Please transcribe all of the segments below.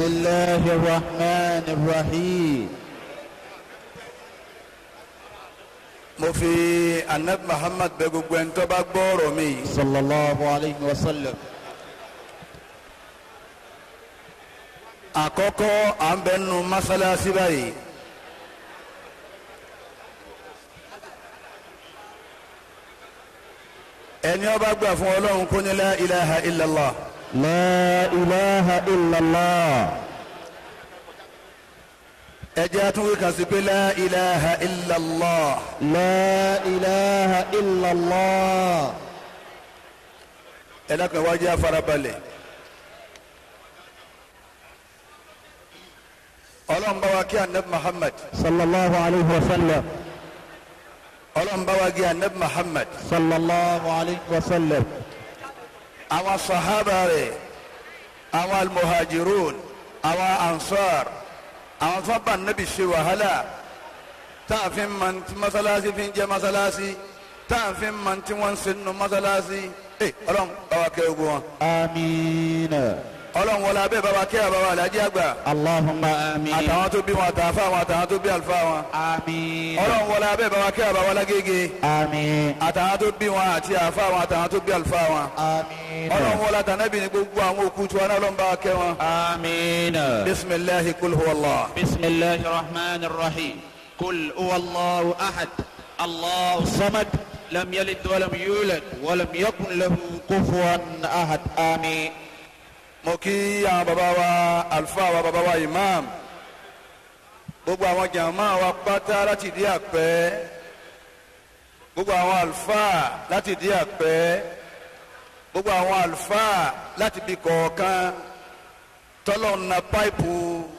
الله الرحمن الرحيم mo fi anabi muhammad bẹ̀ gbogbo ẹni tó bá gbọ́ ọ̀rọ̀ mi yìí. صلى الله عليه وسلم àkọ́kọ́ à ń bẹ nínú mọ́sálásí báyìí. ẹni ó bá gbà fún ọlọ́run kó ní la ilaha illallah. لا إله إلا الله ẹ jẹ́ àtúnwé kan sí pé la ilaha illallah. لا إله إلا الله ẹ dákun ẹ wá jẹ́ àfarabalẹ̀. ọlọ́run bá wa kí anabi muhammad. صلى الله عليه وسلم ọlọ́run bá wa kí anabi muhammad. صلى الله عليه وسلم àwọn sahaba rẹ̀ àwọn almuhajirun àwọn ansar àwọn tó bá nabi ṣe wàhálà táàfin man ti masalasi fi ń jẹ masalasi táàfin man ti wọn ṣe nù masalasi ẹ ọlọ́run bàbá kẹ́ ogun wọn آمين ọlọ́run wọlé abẹ́ bàbá kẹ́ àbàbà alájí àgbà اللهم آمين àtàwọn tó bí wọn àtàfà wọn àtàwọn tó bí àlùfáà wọn آمين ọlọ́run wọlé abẹ́ bàbá kẹ́ àbàbà alágége آمين àtàwọn tó bí wọn àti àfà wọn àtàwọn tó bí àlùfáà wọn آمين ọlọ́run wọlé àtànẹ́bì ní gbogbo àwọn òkú tí wọn náà lọ́n bá kẹ́ wọn. آمين بسم الله قل هو الله بسم الله الرحمن الرحيم قل هو الله أحد الله الصمد لم يلد ولم يولد ولم يكن له كفوا أحد آمين mo kí àwọn baba wa àlùfáà wa baba wa imam gbogbo àwọn jàmá wa pátá láti dí àpẹ gbogbo àwọn àlùfáà láti dí àpẹ gbogbo àwọn àlùfáà láti bí kọ̀ọ̀kan tọ́lọ̀ na páìpù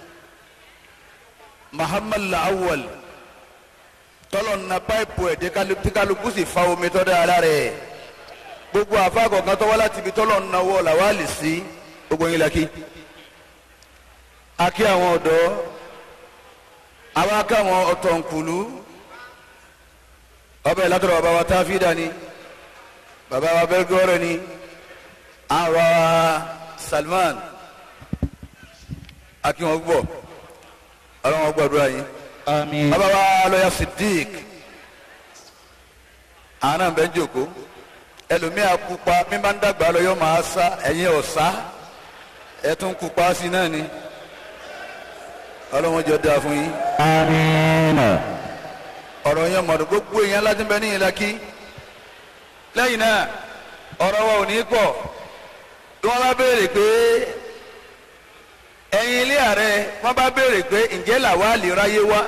muhammad lawal tọ́lọ̀ na páìpù ẹ̀ tí kálukú sì fa omi tọ́ dára rẹ̀ gbogbo àfa kọ̀ọ̀kan tọ́wọ́ láti ibi tọ́lọ̀ na wọ́ làwálì sí gbogbo yín la kí a kí àwọn ọ̀dọ́ àwọn akáwọn ọ̀tọ̀nkùlú ọbẹ̀ látọ̀rọ̀ bàbá wa táfídà ni bàbá wa bẹ́gọ́rẹ̀ ni àwọn wa Salman a kí wọn gbọ́ ọlọ́wọ́n gbọ́dọ̀ yín آمين bàbá wa lọ́yà Siddiq àwọn náà bẹ́ẹ̀ ń jòkó ẹlòmíà pupa mi máa ń dàgbà lọ yọ máa sá ẹ̀yin ọ̀sá ẹ tún pupa sí náà ni ọlọ́wọ́n jọ dáa fún yín آمين ọ̀rọ̀ yẹn mọ̀dọ̀ gbogbo èèyàn láti bẹ ní ìlàkí lẹ́yìn náà ọ̀rọ̀ wa ò ní pọ̀ bí wọ́n bá béèrè pé ẹ̀yin ilé ààrẹ wọ́n bá béèrè pé ǹjẹ́ làwa lè ráyé wá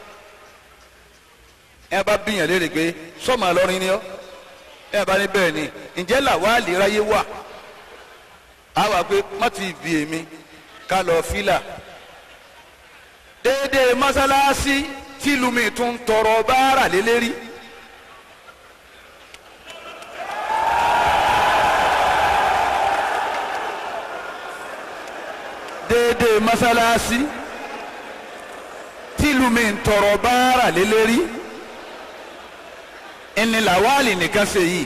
ẹ bá bíyàn léèrè pé sọ́mọ àlọ́rin ni ọ́ ẹ bá ní bẹ́ẹ̀ ni ǹjẹ́ làwa lè ráyé wá a wà pé má ti bì èmi ká lọ fílà déédéé mọ́sálásí tìlùmí tún tọrọ báárà lélẹ́rí. déédéé mọ́sálásí tìlùmí tọrọ báárà lélẹ́rí. ẹni làwálì nìkan ṣe yìí.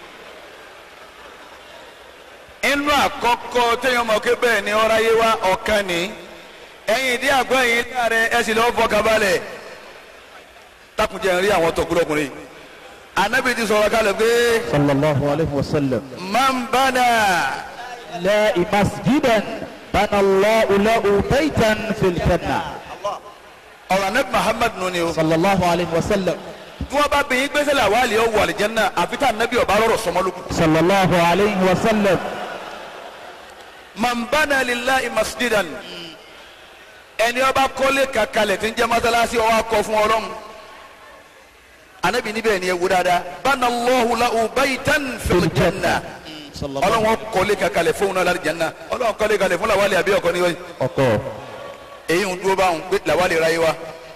inú àkọ́kọ́ téèyàn mọ̀ pé bẹ́ẹ̀ ni ọ̀rá yé wa ọ̀kan ni ẹ̀yin ìdí àgọ́ ẹ̀yin láàrẹ ẹ̀ sì lọ́wọ́ fọkànbalẹ̀ takunjẹ ń rí àwọn tọkùlọkùnrin anabi ti sọ̀rọ̀ kalẹ̀ pé صلى الله عليه وسلم man bana لا مسجدا بنى الله له بيتا في الجنة ọ̀rọ̀ anabi muhammad nù ni o صلى الله عليه وسلم tí wọ́n bá bẹ̀yìn gbèsè la wàhálì ọ̀ wà lìjẹ́nà àfi tá anabi ọba rọrọ̀ sọmọlùkù. صلى الله عليه وسلم man bana lillahi masjidan ẹni ọba kọ́lé kakalẹ̀ tí ń jẹ́ masalasi ọwọ́ akọ fún ọlọ́run anabi níbẹ̀ ni ẹ wú dáadáa bana Allahu lahu baytan fil janna صلى الله ọlọ́run kọ́lé kakalẹ̀ fún un náà láti janna ọlọ́run kọ́lé kalẹ̀ fún làwálì àbí ọkọ níwájú. ọkọ èyí ń dúró báwọn pé làwálì ra yé wa.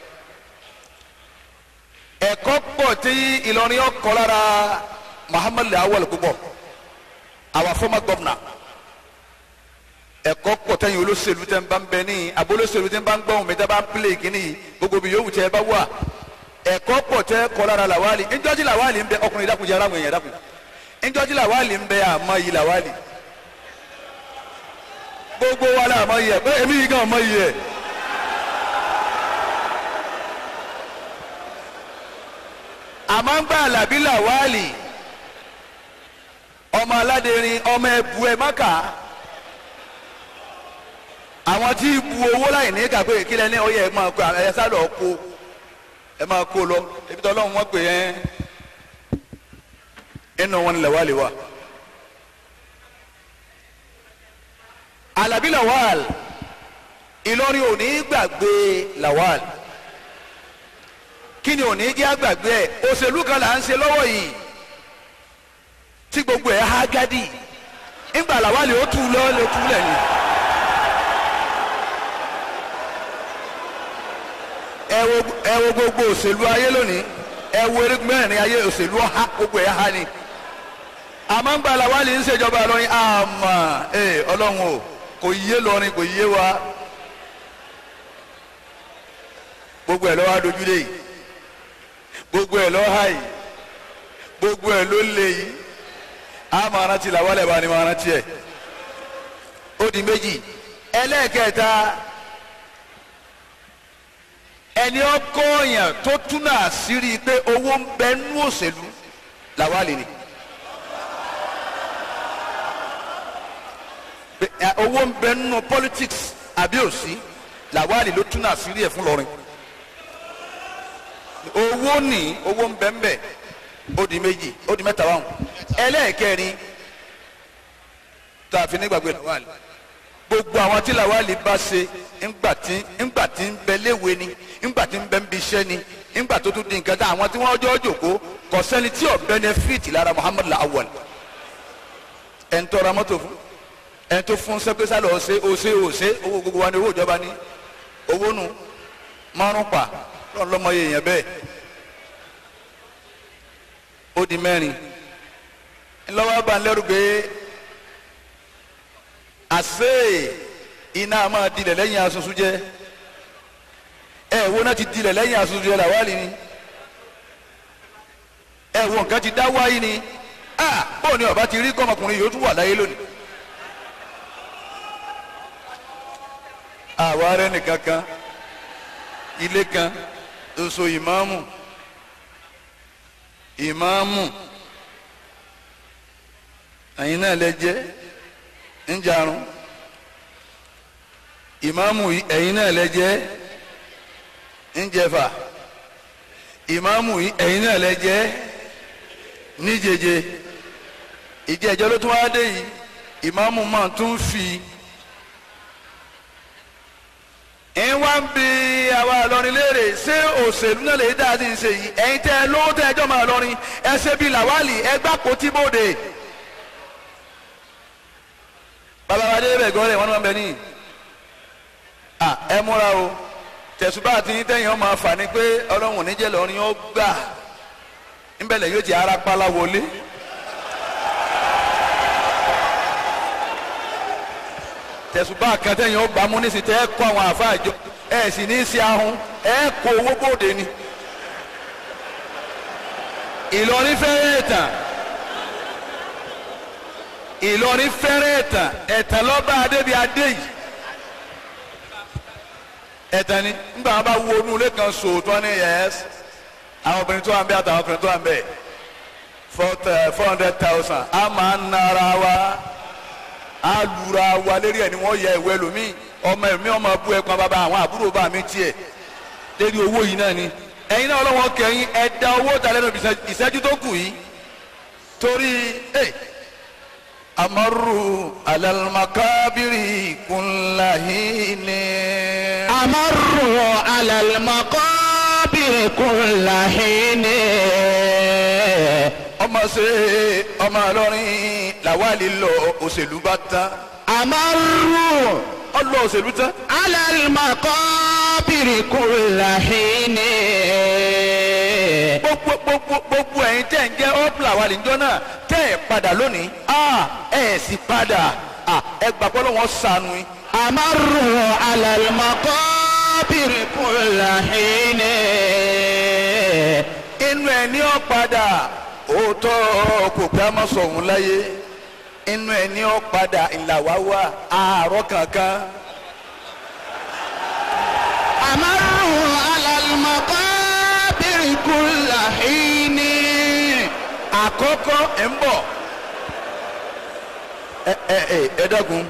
ẹ̀kọ́ pọ̀ tí Ìlọrin ọkọ̀ lára Muhammad Lawal púpọ̀ our former governor ẹ̀kọ́ pọ̀ tẹ́yìn olóṣèlú tẹ́ ń bá ń bẹ ní abolóṣèlú tẹ́ ń bá ń gbọ́n mi tẹ́ bá ń pílè kínní yìí gbogbo bí yòówù tẹ́ ẹ bá wà ẹ̀kọ́ pọ̀ tẹ́ kọ́ lára Lawali ńjọ́jú Lawali ń bẹ ọkùnrin dákunjẹ́ aráwọ̀ èèyàn dákun ńjọ́jú Lawali ń bẹ àmọ́ yìí Lawali gbogbo wa la mọ iyẹ pé èmi yìí gan mọ iyẹ. àmọ́ ń gbà làbí làwálì ọmọ aládẹrin ọmọ ẹbù ẹ mọ́kà àwọn tí bu owó láì ní kàpé ìkílẹ̀ ní ọyẹ ẹ máa kó ẹ sálọ kó ẹ máa kó lọ ebi tí ọlọ́run wọ́n pè é inú wọn ni làwálì wà. Àlàbí Lawal Ìlọrin ò ní gbàgbé Lawal kí ni ò ní jẹ́ àgbàgbé ẹ̀ òṣèlú kan là ń ṣe lọ́wọ́ yìí tí gbogbo ẹ̀ há gádì ńgbà Lawal ó tú lọ́ ló tú lẹ̀ ni. ẹ wo ẹ wo gbogbo òṣèlú ayé lónìí ẹ wo erigun mẹ́rin ayé òṣèlú ọ̀há gbogbo ẹ̀ há ni àmọ́ ńgbà Lawal ń ṣèjọba lọ́rin àmọ́ ẹ ọlọ́run o kò yé lọrin kò yé wa gbogbo ẹ lọ wá dojúlé yìí gbogbo ẹ lọ ha yìí gbogbo ẹ ló lé yìí a máa rántí la wálé bá ní máa rántí ẹ ó di méjì ẹlẹ́ẹ̀kẹta ẹni ọkọ yẹn tó túnà àṣírí pé owó ń bẹ nú òṣèlú làwálé ni. owó ń bẹ nínú politics àbí òsì làwálì ló tún náà sírí ẹ fún lọrin owó ní owó ń bẹ ń bẹ ó di méjì ó di mẹ́ta wáhùn ẹlẹ́ẹ̀kẹrin tá a fi nígbàgbé làwálì gbogbo àwọn tí làwálì bá ṣe ńgbà tí ńgbà tí ń bẹ léwe ni ńgbà tí ń bẹ ń bi iṣẹ́ ni ńgbà tó tún di nǹkan tá àwọn tí wọ́n jọ́ jòkó kò sẹ́ni tí ò benefit lára Muhammad Lawal ẹ̀ ń tọ́ra mọ́tò fún ẹni tó fún sẹpẹsà lọ ṣe ọṣẹ ọṣẹ owó gbogbo wa ni owó ìjọba ní owó nu márùn pa lọ́n lọ́mọ yẹ yẹn bẹ́ẹ̀ ó di mẹ́rin ńlọ́wọ́ bá ń lẹ́rù pé àṣẹ iná máa dilẹ̀ lẹ́yìn asusu jẹ́ ẹ wo náà ti dilẹ̀ lẹ́yìn asusu jẹ́ làwálì ni ẹ wo nǹkan ti dá wáyé ni ah bóun ni ọba ti rí kọ́mọkùnrin yóò tún wà láyé lónìí. àwa rẹ nìkan kan ilé kan oṣù ìmáàmù ìmáàmù ẹ̀yin náà lẹ jẹ́ ń jarun ìmáàmù ẹ̀yin náà lẹ jẹ́ ń jẹfà ìmáàmù ẹ̀yin náà lẹ jẹ́ níjeje ìjẹ́jọ́ ló tún wá dé yìí ìmáàmù máa tún fi ẹ wá ń bi àwa Ìlọrin léèrè ṣé òṣèlú náà lè dá sí ṣe yìí ẹ̀yin tẹ́ ẹ lówó tẹ́ ẹjọ́ máa lọrin ẹ ṣe bíi làwálì ẹ gbà kó tí bòde. bàbá wa dé bẹ̀ gọ́ọ̀rẹ̀ wọn ni wọ́n bẹ ní. ẹ múra o tẹ̀sùbá àti yín tẹ̀yìn ọmọ àfà ni pé ọlọ́run níjẹ́ lọ́rin ó gbà ńbẹ̀lẹ̀ yóò ti ara pálá wọlé. tẹ̀sùbá kan tẹ̀yìn ó gbàmú ní sí tẹ́ ẹ kó àwọn àfa àjọ ẹ sì ní í ṣe ahun ẹ kó owó bòde ni. Ìlọrin fẹ́rẹ̀ ẹ̀tàn Ìlọrin fẹ́rẹ̀ ẹ̀tàn ẹ̀tàn lọ́ba adébi adé yìí ẹ̀tàn ni nígbà wọn bá wo inú ilé kan sòótọ́ ní yẹ́s àwọn obìnrin tó wà ń bẹ àtàwọn ọkùnrin tó wà ń bẹ four hundred thousand a máa ń nara wa alura wa lérí ẹ ni wọn yẹ ìwé lomi ọmọ ẹmí ọmọ bú ẹpọn bàbá àwọn àbúrò bá mi tiẹ lérí owó yìí náà ni ẹ̀yin náà ọlọ́wọ́ kẹyìn ẹ̀dá owó ta lẹ́nu ìṣẹ́jú tó kù yìí torí ẹ amaru alamakabiri kunlahini. amaru alamakabiri kunlahini. ọmọ ṣe ọmọ Ìlọrin làwálì lọ òṣèlú bá tán. amaru ọlọ òṣèlú tán. alamakabiri kunlahini. gbogbo gbogbo gbogbo ẹ̀yin tẹ́ ń jẹ́ ọ́pùlà wà lẹ́jọ́ náà tẹ́ ẹ̀ padà lónìí ẹ̀ sì padà ẹ gbàgbọ́ lọ́wọ́ sànù yín. amaru alamakabiri kunlahini. inú ẹ̀ ní ọ̀ padà òótọ́ kò pé a máa sọ̀hún láyé inú ẹ̀ ní ó padà ìlà wá wá àárọ̀ kankan. أمروا على المقابر كل حين àkọ́kọ́ ẹ̀ ń bọ̀ ẹ ẹ ẹ ẹ dẹ́kun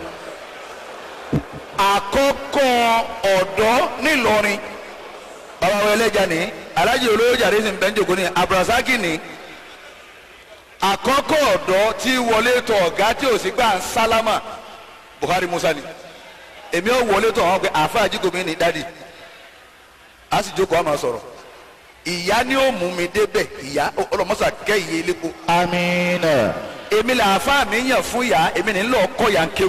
àkọ́kọ́ ọ̀dọ́ nílọrin bàbá wa ẹlẹ́jà ní alájì olówó jàre sì ń bẹ́ ń jòkó ní abdulrasaki ní àkọ́kọ́ ọ̀dọ́ tí wọlé tọ̀ ọ̀gá tí ò sí gbà ń sálámà Buhari Musa ni èmi ò wọlé tọ̀ wọn pé àáfàá jígòmí ní dádì a sì jókòó àmà sọ̀rọ̀ ìyá ni ó mú mi débẹ̀ ìyá ọlọmọsà kẹ́ ìyé elépo آمين èmi là àáfàá mi yàn fún ìyá èmi ní lọ kọ́ yà ń kéwù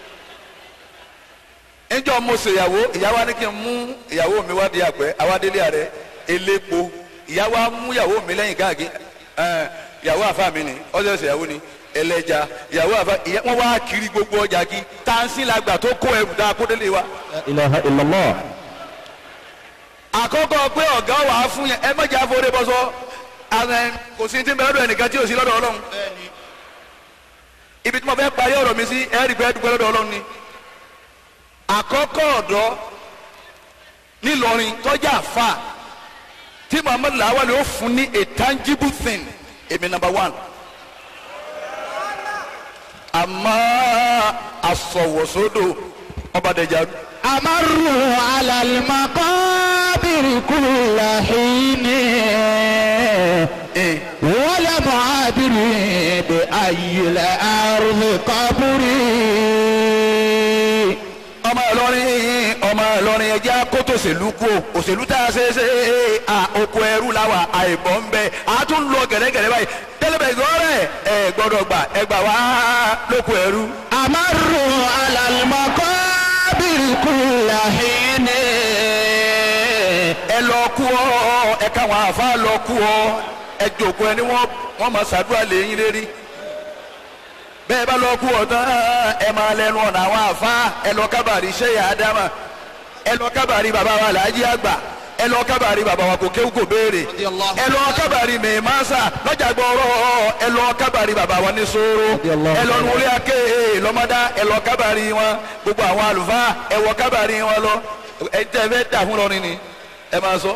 níjọ́ mo ṣèyàwó ìyá wa ní kí n mú ìyàwó mi wá di àgbẹ̀ awádélé rẹ̀ elépo ìyá wa mú ìyàwó mi lẹ́yìn káàkiri ẹ̀ ìyàwó àáfàá mi ni ọjọ́ ìṣèyàwó ni ẹlẹ́ja ìyàwó àáfàá ìyá wọn wá kiri gbogbo ọjà kí tansi la gbà tó kó ẹrù dáa kó délé wa لا إله إلا الله àkọ́kọ́ pé ọ̀gá wà á fún yẹn ẹ mọ̀jà àforí bọ́sọ́ àwọn kò sí ti ń bẹ lọ́dọ̀ ẹnìkan tí ò sí lọ́dọ̀ ọlọ́run ibi tí mo fẹ́ parí ọ̀rọ̀ mi sí ẹ̀rí bẹ́ẹ̀ dúpẹ́ lọ́dọ̀ ọlọ́run ni àkọ́kọ́ ọ̀dọ́ nílọrin tọ́jà fà tí muhammed lawal yóò fún ní a tangible thing èmi number one àmọ́ asọ̀wọ̀sódò ọba dẹjà أمروا على المقابر كل حين ẹ̀ ولم أدري بأي الأرض قبري ọmọ ìlọrin ọmọ ìlọrin ẹjẹ akótó òṣèlú kú o òṣèlú tá a ṣe é ṣe é à oko ẹrú làwà àìbọ̀ ń bẹ a tún lọ gẹ̀rẹ́gẹ̀rẹ́ báyìí tẹ́lẹ̀bẹ̀ ìgbọ́rẹ̀ ẹ gbọ́dọ̀ gbà ẹ gbà wá lóko ẹrú. أمروا على المقابر كل حين ẹ lọ kú ọ ẹ káwọn àfa lọ kú ọ ẹ jòkó ẹni wọn wọn máa ṣàdúrà lẹ́yìn lérí bẹ́ẹ̀ bá lọ kú ọ tán ẹ máa lẹnu ọ̀nà àwọn àfa ẹ lọ kábàárì sẹ́yà ádámà ẹ lọ kábàárì bàbá wa làájí àgbà ẹ lọ kábàárì bàbá wa kò kéwù kò béèrè ẹ lọ kábàárì mẹ́ẹ̀másà lọ́jà gbọ́rọ̀ ẹ lọ kábàárì bàbá wa ní sóró ẹ lọ nulẹ̀ ake lọ́mọdá ẹ lọ kábàárì wọn gbogbo àwọn àlùfáà ẹ wọ kábàárì wọn lọ ẹ tẹ́ fẹ́ dà fún lọ́rin ni ẹ máa sọ.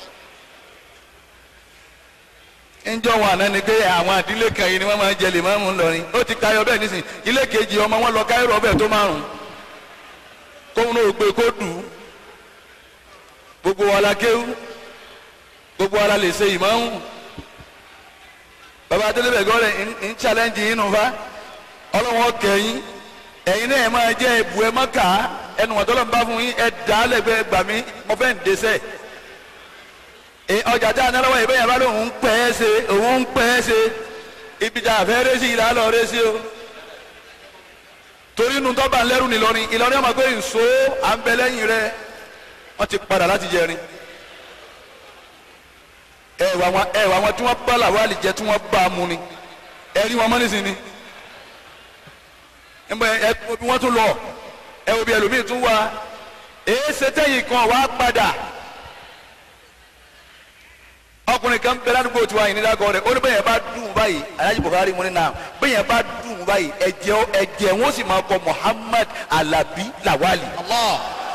njọ wọn àná ni pé àwọn àdílé kan yìí ni wọn máa ń jẹ lè máa ń mú lọrin ó ti tayọ bẹ́ẹ̀ nísìn ilé kejì ọmọ wọn lọ káyọrọ ọbẹ tó márùn kóun náà gbé kó dù ú gbogbo wa la kéwú gbogbo wa la lè ṣe ìmáhùn baba adélébẹ̀ gọ́rẹ̀ ń challenge yín nù fa ọlọ́wọ́n kẹ́yìn ẹ̀yin náà ẹ̀ máa jẹ́ ẹ̀bù ẹ̀ má kà á ẹnu wọn tọ́lọ́ ń bá fún yín ẹ̀ dá lẹ́gbẹ̀ẹ́ gbà mí mo fẹ́ ń dẹ́sẹ̀ ẹ̀ ọjà tá a náà lọ́wọ́ ìbẹ́ yẹn bá lóun ń pẹ́ ẹ́ ṣe òun ń pẹ́ ẹ́ ṣe ibi tá a fẹ́ rẹ́ sí ìlà lọ rẹ́ sí o torí inú tọ́ba ńlẹ́rù nìlọrin ìlọrin ọmọ pé nso à ń bẹ lẹ́yìn rẹ wọ́n ti padà láti jẹrin ẹ wà wọn ẹ wà wọn tí wọ́n bá làwọn àlìjẹ tí wọ́n bá a mú ni ẹ rí wọn mọ́ nísìnyí ẹ mọ ẹ bí wọ́n tún lọ ẹ wo bí ẹlòmíì tún wá èé ṣe tẹ́yìn kan wá padà ọkùnrin kan bẹ ládùúgbò tiwa yìí nídàgọ rẹ ó ní bẹyẹn bá dùn báyìí Alhaji Buhari mo ní nà bẹyẹn bá dùn báyìí ẹ̀jẹ̀ ẹ̀jẹ̀ wọn sì máa kọ Muhammad Alabi Lawali الله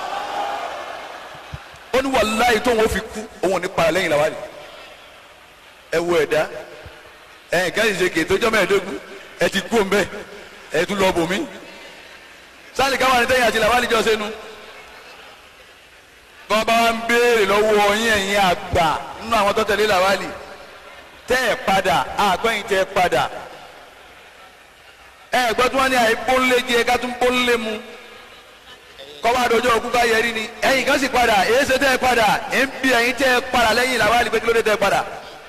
ó ní wàláyé tó wọn fi kú òun ò ní para lẹ́yìn Lawali ẹ wo ẹ̀dá ẹ nǹkan ìṣe kètò ọjọ́ mẹ́ẹ̀ẹ́dógún ẹ ti kú mbẹ ẹ tún lọ bòmí sáàlì káwọn àti tẹ̀yìn àti Lawali jọ sẹ́nu bọ́n bá wa ń béèrè lọ́wọ́ yín ẹ̀yin àgbà nínú àwọn tó tẹ̀lé Lawali tẹ́ ẹ̀ padà àgbẹ̀yìn tẹ́ ẹ̀ padà ẹ gbọ́ tí wọ́n ní àyè pọ́nlé jẹ ká tún pọ́nlé mu kọ́wá àdójọ́ òkú ká yẹrí ni ẹ̀yin kan sì padà èyí ṣe tẹ́ ẹ̀ padà ẹ̀ ń bí ẹ̀yin tẹ́ ẹ̀ padà lẹ́yìn Lawali pé kí ló dé tẹ́ ẹ̀ padà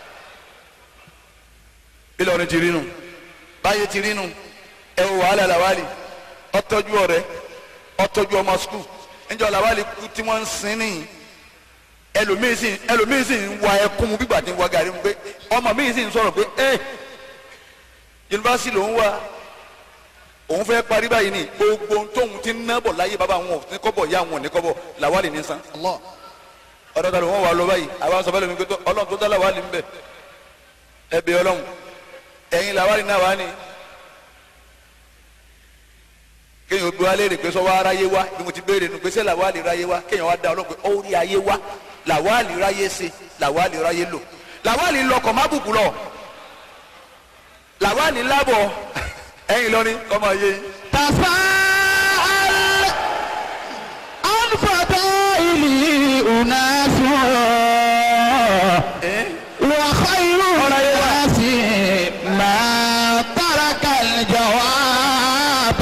Ìlọrin ti rí nu báyé ti rí nu ẹ wò wàhálà Lawali ọtọ́jú ọ̀rẹ́ ọtọ́jú ọmọ skul níjọ́ Lawali kú tí wọ́n ń sin nìyí ẹlòmíì sì ẹlòmíì sì ń wa ẹkún mu bígbà tí ń wa gàrí mu pé ọmọ mi sì ń sọ̀rọ̀ pé ẹ yunifásitì ló ń wá òun fẹ́ parí báyìí ni gbogbo ohun tóun ti ń ná bọ̀ láyé bàbá àwọn òní kọ́bọ̀ ìyá àwọn òní kọ́bọ̀ Lawali ní san الله ọ̀dọ̀ ta ló wọ́n wà lọ báyìí àwọn sọ fẹ́lẹ́ mi pé tó- ọlọ́run tó dá Lawali ń bẹ̀ ẹ bẹ̀ ọlọ́run ẹ̀yin Lawali náà wà ní kéèyàn gbé wa léèrè pé sọ wá aráyé wá bí mo ti béèrè nu pé sẹ́ làwa lè ráyé wá kéèyàn wá da ọlọ́run pé ó rí ayé wá làwa lè ráyé ṣe làwa lè ráyé lò làwa lè lọkọ̀ má bùkù lọ làwa lè lábọ̀ ẹ̀yìn lọ́rin kọ́mọ yé yín. تساءل عن فضائل أناس وخير الناس ما ترك الجواب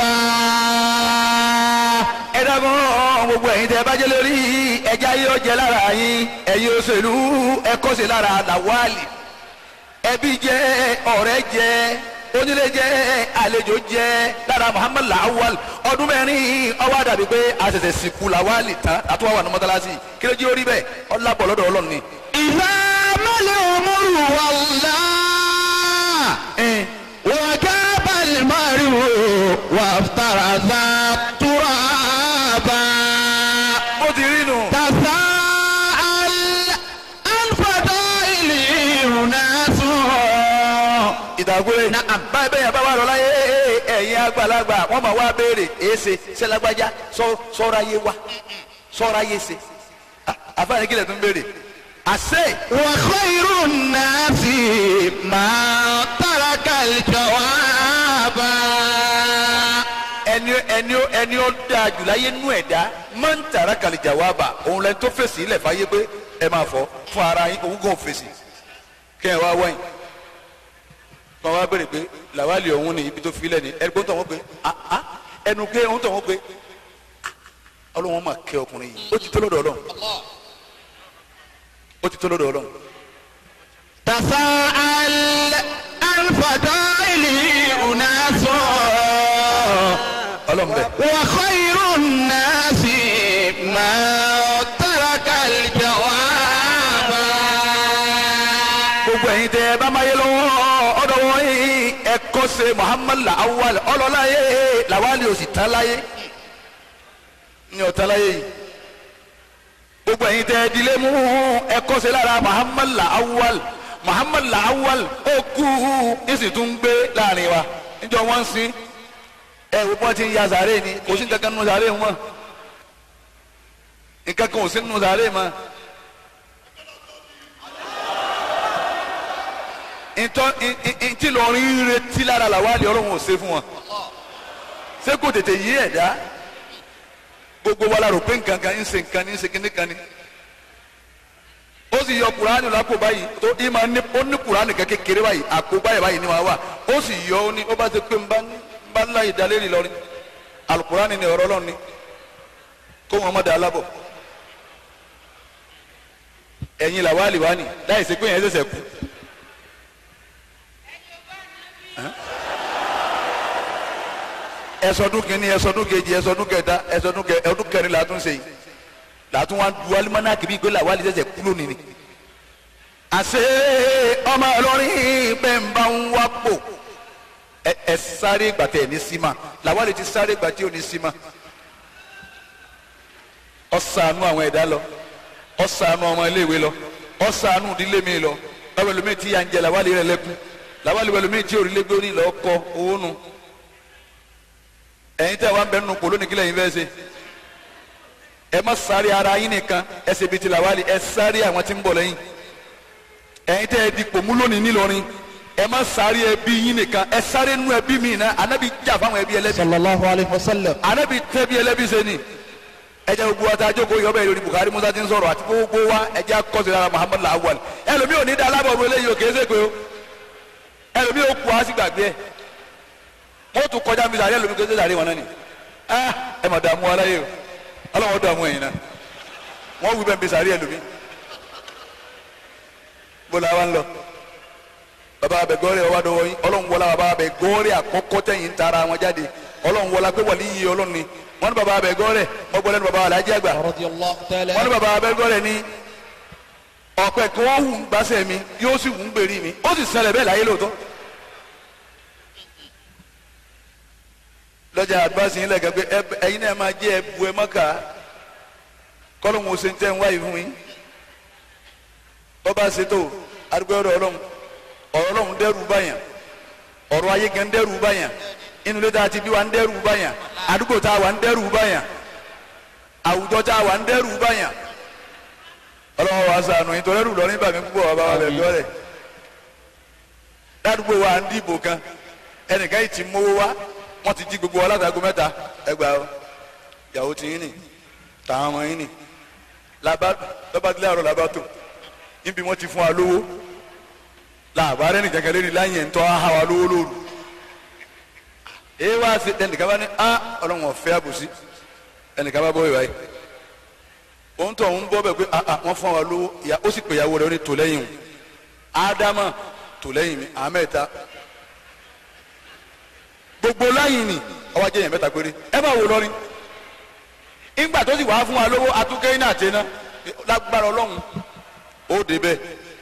ẹ dákun gbogbo ẹ̀yin tẹ́ ẹ bá jẹ́ lórí ẹja yóò jẹ lára yín ẹ̀yin òṣèlú ẹ kọ́sẹ̀ lára làwálì ẹbí jẹ ọ̀rẹ́ jẹ onílé jẹ àlejò jẹ lára muhammad lawal ọdún mẹ́rin ọwọ́ àdàbí pé àṣẹ̀ṣẹ̀ sìnkú làwálì tán àtúwọ̀ wà ní mọ́tálásì kí ló jẹ́ orí bẹ́ẹ̀ ọlábọ̀ lọ́dọ̀ ọlọ́run ni. إذا ما الأمر والله وجاب المرء وافترض ترابا mo ti rí nu. تساءل عن فضائل أناس ìdàgbére báyìí bẹ́ẹ̀ yẹn bá wà lọ láyé ẹ̀yin àgbàlagbà wọ́n máa wá béèrè èsè sẹ́lágbájá sọ́ra yé wa sọ́ra yé se àfáàní kílẹ̀ tún béèrè àṣẹ وخير الناس ما ترك الجواب ẹni ẹni ẹni ó dáa jù láyé nú ẹ̀dá máa ń tàrà kàlìjà wá bà òun lẹni tó fèsì ilẹ̀ fàyè pé ẹ máa fọ fún ara yín òun kò fèsì kẹ́ ẹ wá wáyìn kọ́ wá béèrè pé làwálì ọ̀hún ni ibi tó filẹ̀ ni ẹni gbọ́n tó wọ́n pé ah ah ẹnu pé òun tó wọ́n pé ah, ọlọ́wọ́n máa kẹ́ ọkùnrin yìí ó ti tó lọ́dọ̀ ọlọ́run ó ti tó lọ́dọ̀ ọlọ́run تساءل عن فضائل أناس ọlọ́run bẹ́ẹ̀. وخير الناس ما ترك الجواب gbogbo ẹ̀yin tẹ ẹ bá máa yé lọ́wọ́ ọ̀dọ̀ wọn yìí ẹ kọ́ ṣe muhammad lawal ọlọ́láyé lawali ò sì tán láyé ní ọ̀tá láyé yìí gbogbo ẹ̀yin tẹ ẹ dilé mú ẹ kọ́ ṣe lára muhammad lawal muhammad lawal ó kú ìsìn tún gbé láàrin wa níjọ wọn ń sin ẹ wo bí wọn ti ń ya sàárè ni kò sí nǹkan kan nínú sàárè wọn nǹkan kan ò sí nínú sàárè mọ́. ntọ́ ntí lọ́rin retí lára làwálì ọlọ́run ò ṣe fún wọn ṣé kò tètè yí ẹ̀dá gbogbo wa la rò pé nǹkan kan ń ṣe nǹkan ní ń ṣe kíní kan ní ó sì yọ kuraani lápò báyìí tó ìmọ̀ ní ó ní kuraani kan kékeré báyìí àpò báyìí báyìí ni wàá wà ó sì yọ ó ní ó bá ṣe pé nbá nbá ńlá ìdálérì lọrin alukuraani ni ọ̀rọ̀ lọ́ni kó wọn má da alábọ̀ ẹ̀yin làwálì wá ní láì ṣe pé yẹn ṣẹ̀ṣẹ̀ kú. ẹsọdún kìíní ẹsọdún kejì ẹsọdún kẹta ẹsọdún kẹ ẹdún kẹrin làtún ṣe yìí làtún wa du alimana kìbí gbé làwọn alẹ́ sẹ̀sẹ̀ kúló nìní. àṣé ọmọ ọlọ́rin bẹ́ẹ̀ ń bá ń wá pò ẹ ẹ sáré gbàtẹ́ ní sima làwọn alẹ́ ti sáré gbàtẹ́ òní sima. ọ̀sánú àwọn ẹ̀dá lọ ọ̀sánú ọmọ iléèwé lọ ọ̀sánú ìdílé mi lọ lọ́wọ́ ẹlòmíì tí yà ń jẹ làwọn alẹ́ rẹ̀ lẹ́kùn làwọn alẹ́ ẹlòmíì tí òrìlẹ́gbẹ́ orí lọ́ọ́ kọ owó nù ẹ̀yin tẹ́ wà ń bẹ nínú kò lónìí kílẹ̀ yín fẹ́ ṣe ẹ má sáré ara yín nìkan ẹ ṣe bíi ti làwálì ẹ sáré àwọn tí ń bọ̀ lẹ́yìn ẹ̀yin tẹ́ ẹ di pòmú lónìí nílọrin ẹ má sáré ẹbí yín nìkan ẹ sáré nú ẹbí mi náà anabi jà fáwọn ẹbí ẹlẹ́bí sallallahu alayhi wa sallam. anabi tẹ́bí ẹlẹ́bí ṣe ni ẹ jẹ́ gbogbo wa ta jókòó yọ bẹ́ẹ̀ lórí Buhari Musa ti ń sọ̀rọ̀ àti gbogbo wa ẹ jẹ́ akọ́sí lára Muhammad lawal ẹlòmíì ò ní dá alábọ̀ ọ̀rọ̀ eléyìí ò kèé ṣe pé o ẹlòmíì ò kú á sì gbàgbé ẹ wọ́n tún kọjá mi sàárẹ̀ lómi kéde sàárẹ̀ wọn náà ni ah ẹ mà dààmú aláyé o ọlọ́wọ́n dààmú ẹ̀yin náà wọ́n wí bẹ́ẹ̀ bí sàárẹ̀ lómi bọ́lá wa ń lọ bàbá abẹ gọ́ọ̀rẹ́ ọwọ́ àdọ́wọ́ yín ọlọ́run wọlá bàbá abẹ gọ́ọ̀rẹ́ àkọ́kọ́ tẹ̀yìn ń tara wọn jáde ọlọ́run wọlá pé wàlí yìí ọlọ́run ni wọ́n ní bàbá abẹ gọ́ọ̀rẹ́ wọ́n gbọ́ lẹ́nu bàbá alájí àgbà radiyallahu ta'ala. wọ́n ní bàbá abẹ gọ́ọ̀rẹ́ ní ọ̀pẹ kí wọ́n hù ń gbàsẹ̀ mi yóò sì hù ń gbèrí mi ó sì ṣẹlẹ̀ bẹ́ẹ̀ láyé lóòótọ́ lọ́jà àdúrásì yín lẹ́gàn pé ẹ- ẹ̀yin náà máa jẹ́ ẹbu ẹ mọ́kà kọ́lọ́hún ó ṣe ń tẹ́ ń wáyé fún yín bọ́ba ṣètò àdúgbò ọ̀rọ̀ ọlọ́run ọ̀rọ̀ ọlọ́run dẹ́rù báyàn ọ̀rọ̀ ayé gan dẹ́rù báyàn inú ilé tá a ti bí wa ń dẹ́rù báyà àdúgbò tá a wà ń dẹ́rù báyà àwùjọ tá a wà ń dẹ́rù báyà ọlọ́wọ́ wa sànù nítorí ẹrù lọ nígbà mi púpọ̀ bàbá wa bẹ̀ bí ọ̀rẹ́ ládùúgbò wa ń dìbò kan ẹnìkan yìí ti mówó wá wọ́n ti jí gbogbo wa látago mẹ́ta ẹgbàá o ìyàwó ti yín nì tàwọn ọmọ yín nì làbá lọ́ba tí láàárọ̀ làbá tó níbi wọ́n ti fún wa lówó làbá rẹ̀ nìkan kẹlẹ́ ní láyé ń tọ́ ha wa lówó lóru èyí wá sí ẹnìkan bá ní a ọlọ́run ọ̀fẹ́ àbòsí ẹnìkan bá bọ́ ìwà yìí òun tó ń bọ́ bẹ̀ pé a wọ́n fún wa lówó ìyá ó sì pè ìyàwó rẹ̀ ó ní tò lẹ́yìn o ádámà tò lẹ́yìn mi àmẹ́ta gbogbo láyìn ni ọwọ́ ajé yẹn mẹ́ta péré ẹ bá wò lọ́rin ìgbà tó sì wàá fún wa lówó atúkẹ́ iná àti iná lágbára ọlọ́run ó dé bẹ́ẹ̀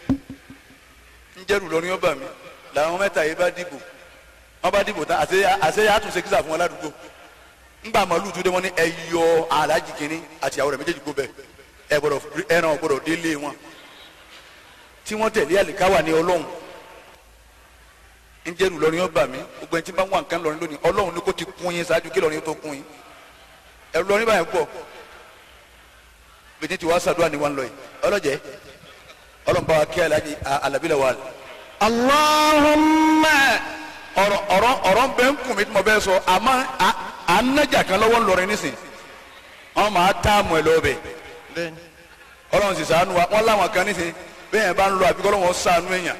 ń jẹ́rù lọ́rin ọba mi làwọn mẹ́ta yìí bá dìbò wọ́n bá dìbò tán àṣẹ àtúnṣe kíṣà fún wọn ládùúgbò ńgbà màálù tó dé wọn ní ẹ yọ alájì kínní àti àwọn rẹ̀ méjèèjì kó bẹ́ẹ̀ ẹ gbọ́dọ̀ ẹran gbọ́dọ̀ délé wọn tí wọ́n tẹ̀lé àlìkáwà ní ọlọ́run ń jẹ́rù lọ́rin ọba mi gbogbo ẹni tí bá wà nǹkan lọ́rin lónìí ọlọ́run ní kó ti kún yín ṣáájú kí lọ́rin tó kún yín ẹ̀rù lọ́rin báyìí pọ̀ bìtí tí wàá ṣàdúrà ní wọn lọ yìí ọlọ́jẹ́ ọlọ́run bá wa kí alájí alábílẹ̀ wà. Allahumma ọ̀rọ̀ ọ̀rọ̀ ọ̀rọ̀ bẹ́ẹ̀ ń kùn mí tí mo bẹ́ẹ̀ sọ àmọ́ à ń nájà kan lọ́wọ́ ńlọrin nísìn wọn máa tá àmọ́ ẹ̀ lọ́bẹ̀ ọlọ́run sì sànú wa wọn láwọn kan nísìn bẹ́ẹ̀ yẹn bá ń lọ àbíkọ́ lọ́wọ́ sànú èèyàn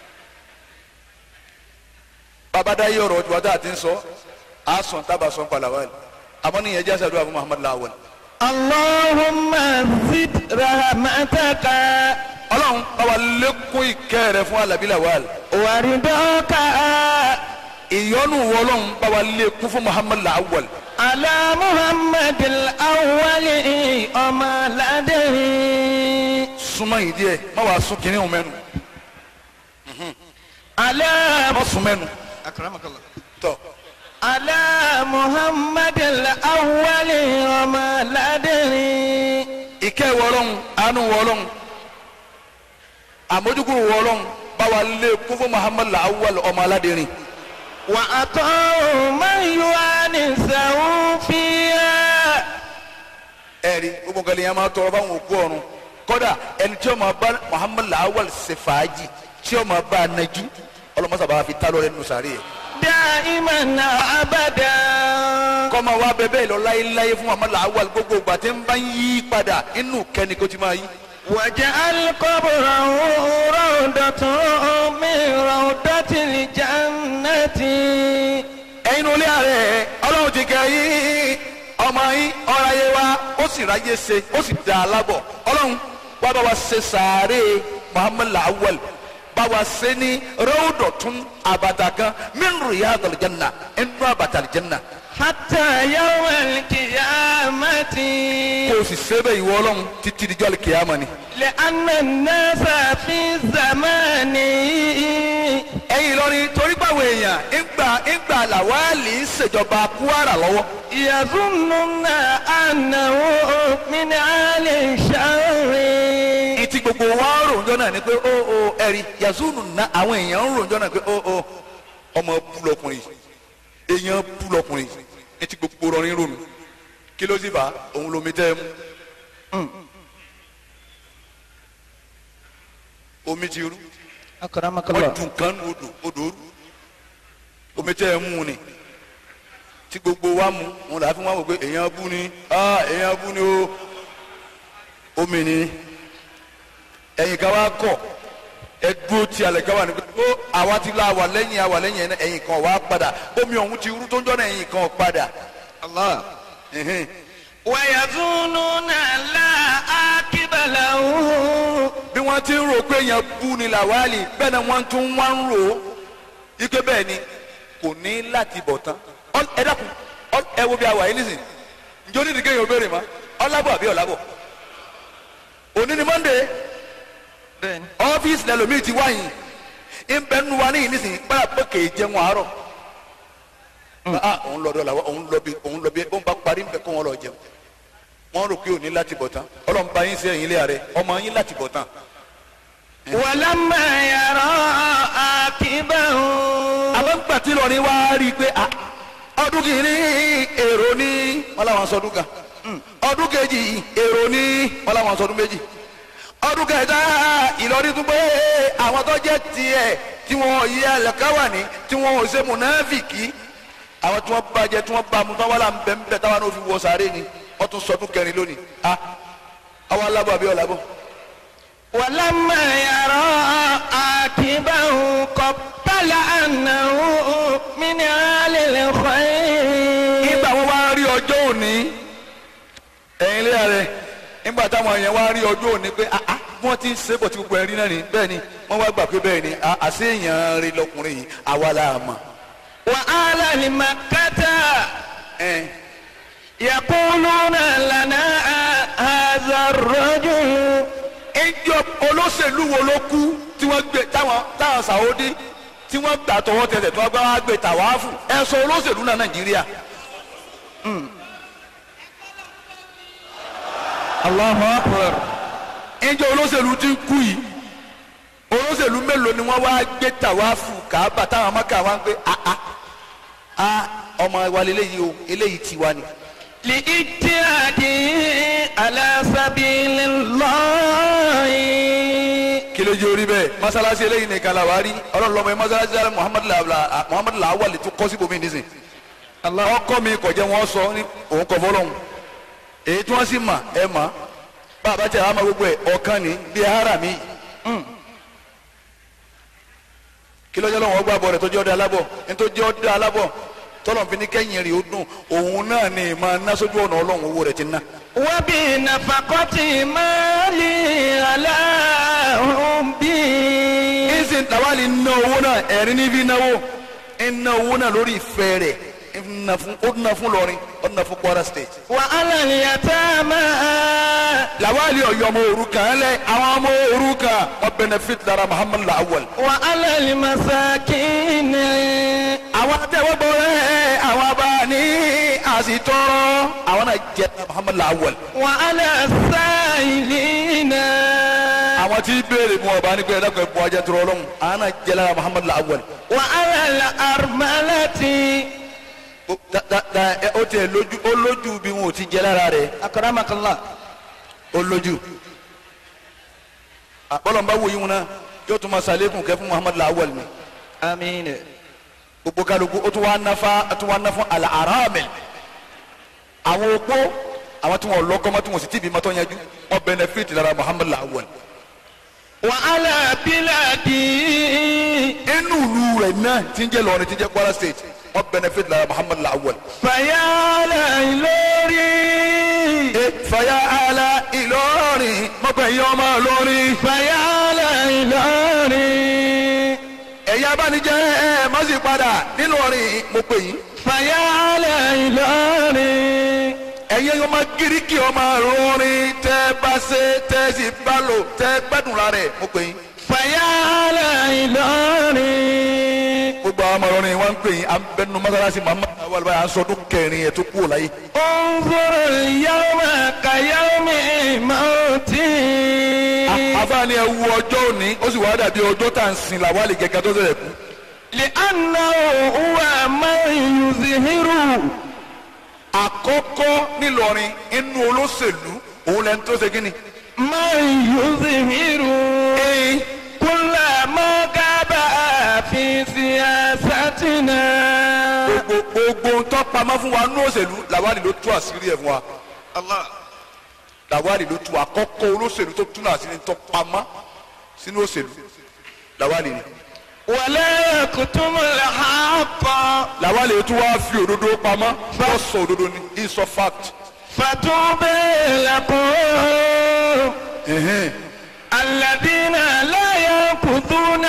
babada yi ọ̀rọ̀ tí wàá tá a ti ń sọ a sọ̀n tábà sọ̀n pàlàwà yìí àmọ́ ní ìyẹn jásá dùn àbú muhammadu lawal. Allahumma zid rahmataka ọlọ́run báwa lékún ìkẹ́ rẹ fún alábí lawal. waridaka ìyọ́nù wọlọ́run báwa lékún fún muhammadu lawal. ala muhammadil awwali ọmọ ládẹ́rì. súnmọ́ yìí díẹ̀ má wàá sún kínní òun mẹ́nu ala má sún mẹ́nu akramakallah. tọ́ على محمد الأول وما لدري ìkẹ́ wọlọ́run àánú wọlọ́run àmójúkúrò wọlọ́run báwa lékún fún muhammadu lawal ọmọ aládìrin. وأطاعوا من يوانسه فيها ẹ̀rí gbogbo nǹkan lèèyàn máa tọrọ fáwọn òkú ọ̀run kódà ẹni tí ó máa bá muhammed lawal ṣe fàájì tí ó máa bá a najú ọlọmọsàbà fi tá lọ́rẹ́ nínú sàárè yẹn. دائما أبدا kọ́mọ wa bẹ bẹ́ẹ̀ lọ láyéláyé fún muhammed lawal gbogbo ìgbà tí ń bá ń yí padà inú kẹ́ni kó ti máa yí. واجعل قبره روضة من روضة الجنة ẹ̀yin olé ààrẹ ọlọ́run ti kẹ́ yín ọmọ yín ọ̀rọ̀ ayé wa ó sì ráyé ṣe ó sì dá a lábọ̀ ọlọ́run wá bá wa ṣe sàárè muhammed lawal bá wa ṣe ní ròdòtún àbàtà kan min riyadil janna inú àbàtà janna حتى يوم القيامة kó o sì ṣe bẹ́ẹ̀ ìwọ ọlọ́run títí dijọ́ alikiyama ni. لأن الناس في زمان ẹ̀yin Ìlọrin torí báwo èèyàn ìgbà ìgbà làwálì ń ṣèjọba Kwara lọ́wọ́ يظنون أنه من آل الشر ìtì gbogbo wa ń ròjọ́ náà ni pé ó ó ẹ̀rí yazunu na àwọn èèyàn ń ròjọ́ náà pé ó ó ọmọ bú lọkùnrin èèyàn bú lọkùnrin ìtì gbogbo rọrin ronú kí ló sì bá òun lomi tẹ́ ẹ mú omi ti rú أكرمك wọ́n dùn kan ní odò odò rú omi tẹ́ ẹ mú ni tí gbogbo wa mú wọn làá fi wọn wò pé èèyàn bú ni ah èèyàn bú ni o omi ni ẹ̀yin kan wá kọ̀ ẹ dúró tí alẹ́ kan wà ní pé ó àwa ti la wà lẹ́yìn àwà lẹ́yìn ẹ̀yin kan wá padà omi ọ̀hún ti rú tó ń jọ́nà ẹ̀yin kan padà الله ẹ̀hìn. ويظنون لا عاقب له bí wọ́n ti ń rò pé èèyàn bú ni làwálì bẹ́ẹ̀ ni wọ́n tún wá ń rò ó ike bẹ́ẹ̀ ni kò ní láti bọ̀ tán Ọ- ẹ dákun ọ- ẹ wo bí a wà yìí nísìnyí njó ní ìdíkẹ́ yìí ó béèrè ma ọlábọ̀ àbí ọ̀làbọ̀ òní ni monday بن ọ́fíìsì lẹ́lòmíì ti wáyìn ń bẹ nínú wa níyìí nísìnyí báyà pé kè é jẹun àárọ̀ ah òun lọ dọ́là òun lọ bí òun lọ bí òun bá parí ń bẹ kó wọn lọ jẹun wọn rò pé òní láti bọ̀ tán ọlọ́run bá yín sí ẹ̀yìn ilé ààrẹ ọmọ yín láti bọ̀ tán ولما يرى عاقبه àmọ́ ń gbà tí lọ́ọ̀ni wá rí i pé ah ọdún kìíní èrò ní wọn làwọn sọdún kan ọdún kejì èrò ní wọn làwọn sọdún méjì ọdún kẹta Ìlọrin tún pé àwọn tó jẹ́ tiẹ̀ tí wọn yí ẹlẹ́káwà ní tí wọn ò ṣe mùnáfìkì àwọn tí wọn bàjẹ́ tí wọn bá mu tí wọn wà láǹ bẹ́ẹ̀ bẹ́ẹ̀ táwọn náà fi wọ sáré ni wọn tún sọdún kẹrin lónìí a àwọn alábọ̀ àbí ọ̀làbọ̀. ولما يرى عاقبه قبل أنه من آل الخير nígbà wọn wá rí ọjọ́ òní ẹ̀yin lé rẹ̀ nígbà táwọn èèyàn wá rí ọjọ́ òní pé ah ah wọ́n ti ń ṣe bọ̀ tí gbogbo ẹ̀ rí náà ni bẹ́ẹ̀ ni wọ́n wá gbà pé bẹ́ẹ̀ ni ah, àṣé èèyàn rí lọkùnrin yìí àwa la mọ̀. وآل لمكة ẹ̀ يقولون لنا هذا الرجل ìjọ olóṣèlú wo ló kú tí wọ́n gbé táwọn táwọn sàwọ́dí tí wọ́n gbà tọwọ́ tẹsẹ̀ tí wọ́n gbà wá gbé tàwáfù ẹ sọ olóṣèlú náà nàìjíríà الله أكبر ìjọ olóṣèlú ti kú yìí olóṣèlú mélòó ni wọ́n wá gbé tàwáfù kàábà táwọn amáka wá ń gbé ah ah ah ọmọ wa lélẹ́yìí o eléyìí tiwa ni. لإجتهاده على سبيل الله kí ló jẹ́ orí bẹ́ẹ̀ masalasi eléyìí nìkan la wá rí ọlọ́run lọ́mọ yẹn masalasi ala muhammadu la muhammadu la awali tó kọ́ síbòmí nísìn ọkọ mi kò jẹ́ wọn sọ ní òun kọ fọlọ́hún èyí tí wọ́n sì mà ẹ mà bàbá tẹ àwọn ọmọ gbogbo ẹ ọ̀kan ní bíi ara mi kí ló jẹ́ lọ́wọ́ gbà bọ̀ rẹ̀ tó jẹ́ ọdẹ alábọ̀ ní tó jẹ́ ọdẹ alábọ̀ tọ́lọ̀ fi ní kẹ́yìn rẹ̀ ó dùn òun náà ni máa ná sójú ọ̀nà ọlọ́run owó rẹ̀ ti ná. وبنفقة مالي على حبي ìsìn tàwálì ná owó náà ẹ̀rín níbi náwó ń ná owó náà lórí ìfẹ́ rẹ̀ ń ná fún ó ná fún lọrin ó ná fún Kwara State. وعلى اليتامى làwálì ọ̀yọ́ ọmọ òrukàn lẹ àwọn ọmọ òrukàn wọ́n benefit lára Muhammad Lawal. وعلى المساكين àwọn atẹ́wọ́gbọ́ rẹ̀ àwọn abáni àsìtọ́rọ́ àwọn náà jẹ́ Muhammad Lawal. وعلى السائلين àwọn tí béèrè mu ọba ní pé ẹ̀dá kan ẹ̀bùn ajẹ́ tó rọlọ́hún àwọn náà jẹ́ lára Muhammad Lawal. وعلى الأرملة ó da- da- da- ẹ- ó tiẹ̀ lójú ó lójú bí wọn ò ti jẹ́ lára rẹ̀ أكرمك الله ó lójú. àbọ̀lọ̀ ń bá wo yín wọn náà yóò tún máa sàlékùn kẹ́ fún Muhammad Lawal ni. آمين gbogbo kálukú ó tún wá náfa ó tún wá ná fún al-aramil àwọn opó àwọn tí wọn lọ́kọ mọ́ tí wọn sì ti bí mọ́tò yanjú wọn benefit lára Muhammad Lawal. وعلى بلادي inú ìlú rẹ̀ náà tí ń jẹ́ lọ́rin tí ń jẹ́ Kwara State wọn benefit lára Muhammad Lawal. فيا ليلوري ẹ fàyà àlà Ìlọrin mọ̀gbẹ́ yìí ọmọ Ìlọrin. فيا ليلوري ẹ̀yà abánijẹ́ ẹ̀ má sì padà nílọrin mo pè yín. فيا ليلوري ẹ̀yẹ yóò máa gíríkì ọmọ Ìlọrin tẹ́ bá ṣe tẹ́ sì bá lò tẹ́ gbẹ́dùn lára ẹ̀ mo pè yín. فيا ليلوري gbogbo àwọn ọmọ Ìlọrin wọn ń pè yín à ń bẹnu mọ́sálásí Muhammad awal báyà ń sọdún kẹrin ẹ̀ tó kú láyé. انظر اليوم كيوم موتي àfáàní ẹ wu ọjọ́ òní ó sì wá dàbí ọjọ́ tá à ń sin làwálì gẹ́gẹ́ tó ṣẹlẹ̀ kú. لأنه هو من يظهر àkọ́kọ́ nílọrin inú olóṣèlú òun lẹni tó ṣe kí ni. من يظهر كل ما غاب في سياستنا gbogbo gbogbo ń tọ́ pamọ́ fún wa nínú òṣèlú làwálì ló tú àṣírí ẹ̀ fún wa. làwálì ló tú àkọ́kọ́ olóṣèlú tó túnú àṣírí ń tọ́ pamọ́ sínú òṣèlú làwálì ni. ولا يكتم الحق làwálì tó wá fi òdodo pamọ́ fọ́ sọ òdodo ni he sọ fact. فتوبى لكم Ẹ̀hẹ́n. الذين لا ينقضون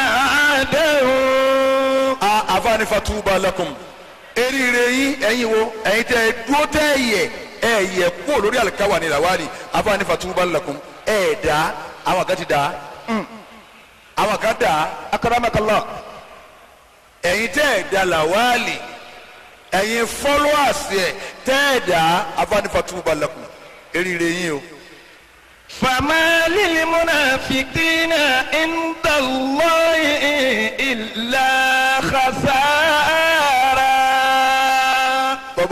عهدهم a àfààní fatuba lakum eríire yín ẹ̀yin wo ẹ̀yin tẹ́ ẹ dúró tẹ́ ẹ yẹ ẹ yẹ kúrò lórí àlùkáwà ní làwálì àfààní fatuba lakum ẹ dá àwọn kan ti dá àwọn kan dá أكرمك الله ẹ̀yin tẹ́ ẹ dá làwálì ẹ̀yin followers ẹ̀ tẹ́ ẹ dá àfààní fatuba lakum eríire yín o. فما للمنافقين عند الله إلا خسارة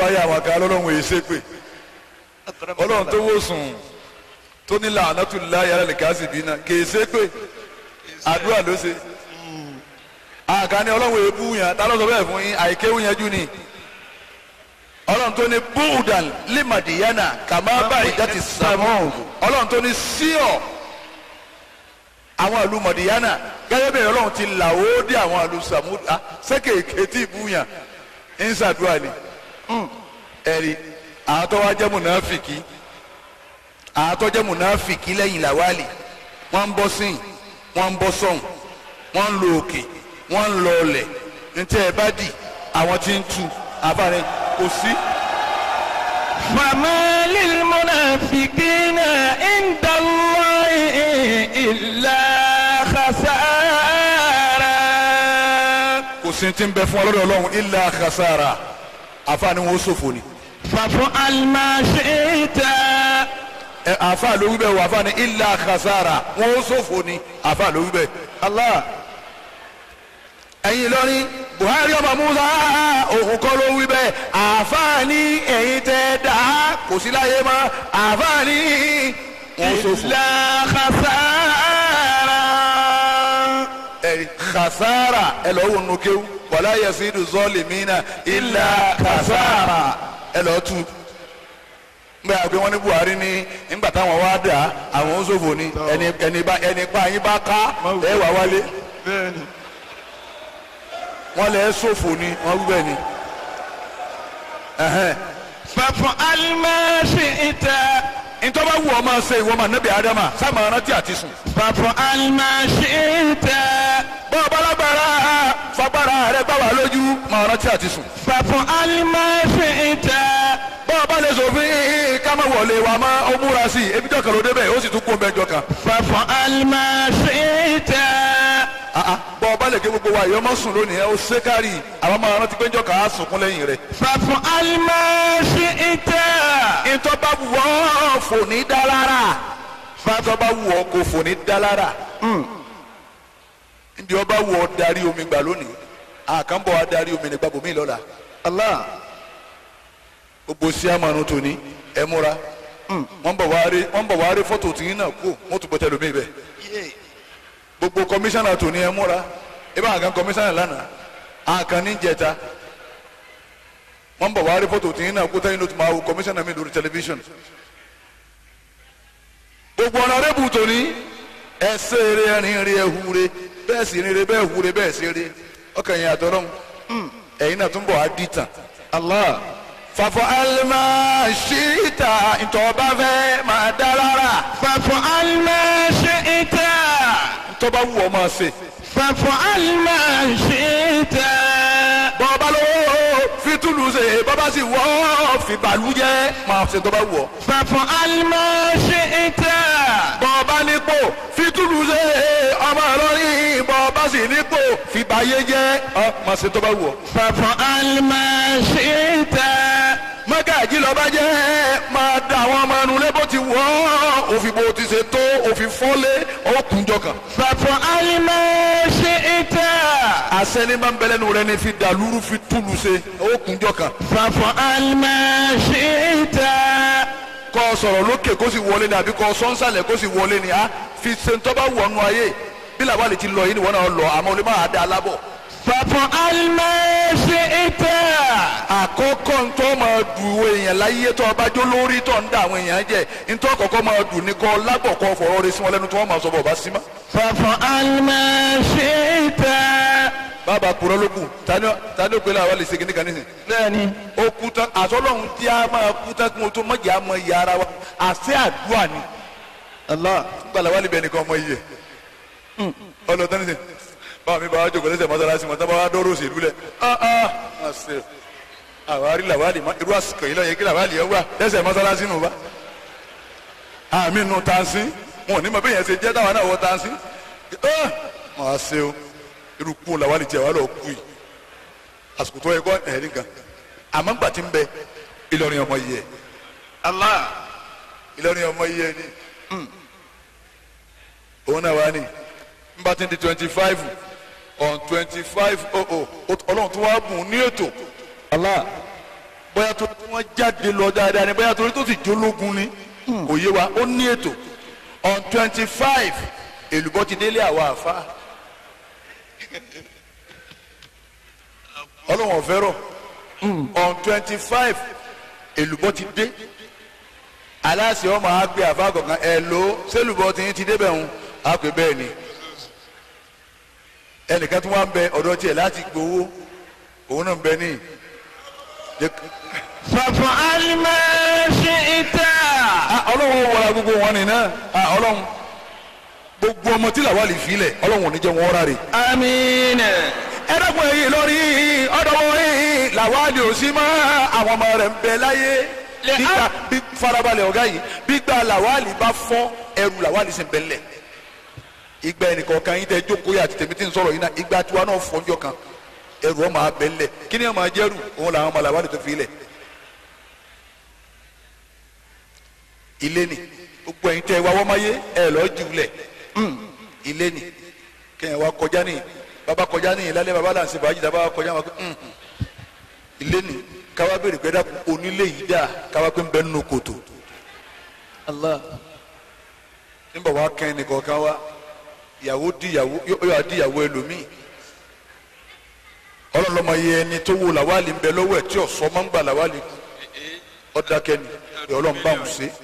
báyà àwọn kan lọ́lọ́run èyí ṣépè ọlọ́run tó wò sùn tó ní la'natullahi ala al-kasibina kì í ṣépè àdúrà ló ṣe àkànní ọlọ́run èébú yàn tá ló sọ bẹ́ẹ̀ fún yín àìkéwù yẹn jù ni ọlọ́run tó ní búùdàn limadiyana kàmá báyìí dátì sàmú ọlọ́run tó ní síọ̀ àwọn ìlú mọ̀dìyánà gẹ́gẹ́ bẹ́ẹ̀ ọlọ́run ti là ó dé àwọn ìlú sàmú sẹ́kẹ̀kẹ́ tí ìbúyàn ń ṣàdúrà ni ẹ̀rí àwọn tó wá jẹ́ mùnáfìkì àwọn tó jẹ́ mùnáfìkì lẹ́yìn làwálì wọ́n ń bọ́ sìn wọ́n ń bọ́ sọ̀hún wọ́n ń lo òkè wọ́n ń lọ ọlẹ̀ ntẹ́ ẹ bá dì àwọn tí ń tu àbáre kò sí. فما للمنافقين عند الله إلا خسارة kò sí ti ń bẹ fún ọlọ́dọ̀ ọlọ́run illa khasara àfààní wọn ó ṣòfò ni. فافعل ما شئت ẹ àfàà ló wí bẹ́ẹ̀ wọ àfààní illa khasara wọn ó ṣòfò ni àfàà ló wí bẹ́ẹ̀. Allah ẹ̀yin lọ́rin Buhari ọmọ Musa òun kọ́ ló wí bẹ́ẹ̀ àfààní ẹ̀yin tẹ́ dá kò sí láyé mọ́ àfààní wọn ó ṣòfò. إلا خسارة ẹ̀rí khasara ẹ lọ wò nù kéwù wàlá yasidu zọlìmínà illa khasara ẹ lọ tu ngbà àgbẹ̀ wọn ní Buhari ní nígbà táwọn wá dà àwọn oṣòfò ni ẹni ẹni bá ẹni pa yín bá ká ẹ wà wálé wọn lẹ ṣòfò ni wọn wí bẹ́ẹ̀ ni ẹhẹn فافعل ما شئت ntọ́ba wù ọ́ máa ṣe ìwọ máa nẹ́bí adama sáàmù arántí àti sùn. فافعل ما شئت bọ́ọ̀ balagbara fagbara rẹ gbà wá lójú máa rántí àti sùn. فافعل ما شئت bọ́ọ̀ bá lè sòfin ká má wọlé wa má ó múra sí i ebi jọ kan ló débẹ̀ ó sì tún kó mẹ́jọ kan. فافعل ما شئت bọ́ọ̀ bá lè ké gbogbo wa yọ ọmọ sùn lónìí ẹ ó ṣe kárì àwọn máa rántí pé ń jọ kà á sunkún lẹ́yìn rẹ̀. فافعل ما شئت ìtọ́ bá wù ọ́ fò ní dálára fàtọ́ bá wù ọ́ kò fò ní dálára. ndí ọba wù ọ́ darí omi gbà lónìí àkànbọ̀ wa darí omi nígbà bòmí lọ́la. الله gbogbo sí àmàlù tòní ẹ múra wọ́n bọ̀ wá rí wọ́n bọ̀ wá rí fọ́tò tìyín náà kú wọ́n tún bọ́ tẹlómi bẹ́ẹ̀ gbogbo kọmíṣánná tòní ẹ múra ẹ bá àgán kọmíṣánná lánàá àkàn ní jẹta wọ́n bọ̀ wá rí fọ́tò tìyín náà kú tẹ́yìn ló ti máa wo kọmíṣánná mi lórí tẹlifíṣàn gbogbo ọ̀nà rẹ́bù tòní ẹ ṣe eré ẹrin rí ẹ hure bẹ́ẹ̀ sì rere bẹ́ẹ̀ hure bẹ́ẹ̀ sì rere ọkàn yẹn àtọ́rọ́hún ẹ̀yin náà tún bọ̀ á dìtàn الله fàfọ alima ṣíta ntọ́ba fẹ́ máa dá lára فافعل ما شئت ntọ́ba wù ọ́ máa ṣe. فافعل ما شئت bọ́ọ̀bá lówó fi túlù ṣe bọ́ọ̀bá sì wọ́ fi bàlújẹ́ máa ṣe ntọ́ba wù ọ́. فافعل ما شئت bọ́ọ̀bá nípò fi túlù ṣe ọmọ ìlọrin bọ́ọ̀bá sì nípò fi bàyé jẹ́ ọ máa ṣe ntọ́ba wù ọ́. فافعل ما شئت mọ́gàjí lọ́ba jẹ́ máa da àwọn ọmọ ẹnu lé bó ti wọ́ òfin bó ti ṣe tó òfin fọ́lé ó kúnjọ kan. فافعل ما شئت àṣẹni máa ń bẹ lẹ́nu rẹ ní fi dàlúrú fi túlù ṣe ó kúnjọ kan. فافعل ما شئت kọ́ sọ̀rọ̀ lókè kó sì wọlé ni àbí kọ́ sọ́nsàlẹ̀ kó sì wọlé ni a fi ṣe ń tọ́ba wọnú ayé bí làbálẹ̀ ti lọ yìí ni wọ́n náà lọ àmọ́ olè máa dá a lábọ̀. فافعل ما شئت àkọ́kọ́ ntọ́ máa dùn ìwé èèyàn láyé tó ọba jó lórí tó ń da àwọn èèyàn jẹ ntọ́ kọ́kọ́ máa dùn ní kọ́ lábọ̀ kọ́ fọ̀rọ̀ rẹ sí wọn lẹ́nu tó wọ́n máa sọ bọ̀ bá sí ma. فافعل ما شئت bàbá kúrọ́ ló kù tani tani òpèlè àwọn lè segin ní kan nísìn. lẹ́ni ó kú tán àtọ́lọ́hún tí a máa kú tán kí mo tó mọ̀jẹ̀ á mọ iye ara wa àṣẹ àdúrà ni. Allah gbala wali bẹ nìkan ọmọ yìí yẹ ọlọtọ ní sè báwo mi bá wá jókòó lẹsẹ mọ́sálásí mọ tábà wá dọrọ òṣèlú lẹ ah ah ma ṣe àwárí làwálì má irú àsìkò yìí lọ yẹ kí làwálì yẹn wà lẹsẹ mọ́sálásí nù bá àmì nù tansi wọn ò ní mọ bẹ́ẹ̀ yẹn ṣe jẹ́ táwọn náà wọ tansi ah ma ṣe o irú kú làwálì tiẹ̀ wà lọ kú yìí àsìkò tó yẹ kọ́ ẹ̀rí kan àmọ́ gbà tí ń bẹ Ìlọrin ọmọ yìí yẹ Allah Ìlọrin ọmọ yìí yẹ ni òun náà wá ní nbà tí ń di twenty five on twenty five oh oh ọlọ́run tó wá bùn ní ètò Allah bóyá tó tí wọ́n jáde lọ dáadáa ni bóyá torí tó sì jólógun ni kò yé wa ó ní ètò on twenty five èlùbọ́ ti délé àwa àfa ọlọ́wọ̀n fẹ́rọ̀ on twenty five èlùbọ́ ti dé aláṣẹ ọmọ àgbẹ àfa kọ̀ọ̀kan ẹ̀ ló sẹ́lùbọ́ ti ti débẹ̀ ń àpè bẹ́ẹ̀ ni ẹnìkan tí wọ́n ń bẹ ọ̀dọ̀ tiẹ̀ láti gbowó òun náà ń bẹ ní. فافعل ما شئت ọlọ́run wọra gbogbo wọn nìyẹn ọlọ́run gbogbo ọmọ tí làwọn lè filẹ̀ ọlọ́run ò ní jẹ́ wọn rà rè. آمين ẹ dẹ́kun èyí lórí ọ̀dọ́wọ́ yìí làwọn lè ò sí mọ́ àwọn ọmọ rẹ̀ ń bẹ láyé Lè- gbígbà bí farabalẹ̀ ọ̀gá yìí gbígbà làwọn lè bá fọ́ ẹrù làwọn lè sì ń bẹ lẹ̀ ìgbà ẹnìkan kan yín tẹ jókòó yà àti tèmi tí ń sọ̀rọ̀ yìí náà ìgbà tiwa náà fọ́njọ́ kan ẹrù ọmọ abẹ lẹ̀ kí ni ọmọ ajẹ́rù òun làwọn ọmọ làwọn lè tó fi lẹ̀ ilé ni gbogbo ẹ̀yin tẹ wá wọ́n máa yé ẹ lọ́ọ́ jù lẹ̀ ilé ni kẹ́yìn wa kọjá ní bàbá kọjá ní ìlàlẹ́ bàbá là ń ṣe bàájì dábàá kọjá wọn pé ilé ni káwá béèrè pé dákun onílé yìí dáa káwá pé ń bẹ nínú kòtò الله nígbà wàá kẹ́ ẹnìkan kan wá ìyàwó di ìyàwó yóò yà di ìyàwó ẹlòmíì ọlọ́lọ́mọ yẹ ẹni tó wo làwálì ń bẹ lọ́wọ́ ẹ̀ tí ọ̀sọ́ máa ń gbà làwálì kú ọ̀dàkẹ́ni ẹ̀ ọlọ́run bá wọn ṣe.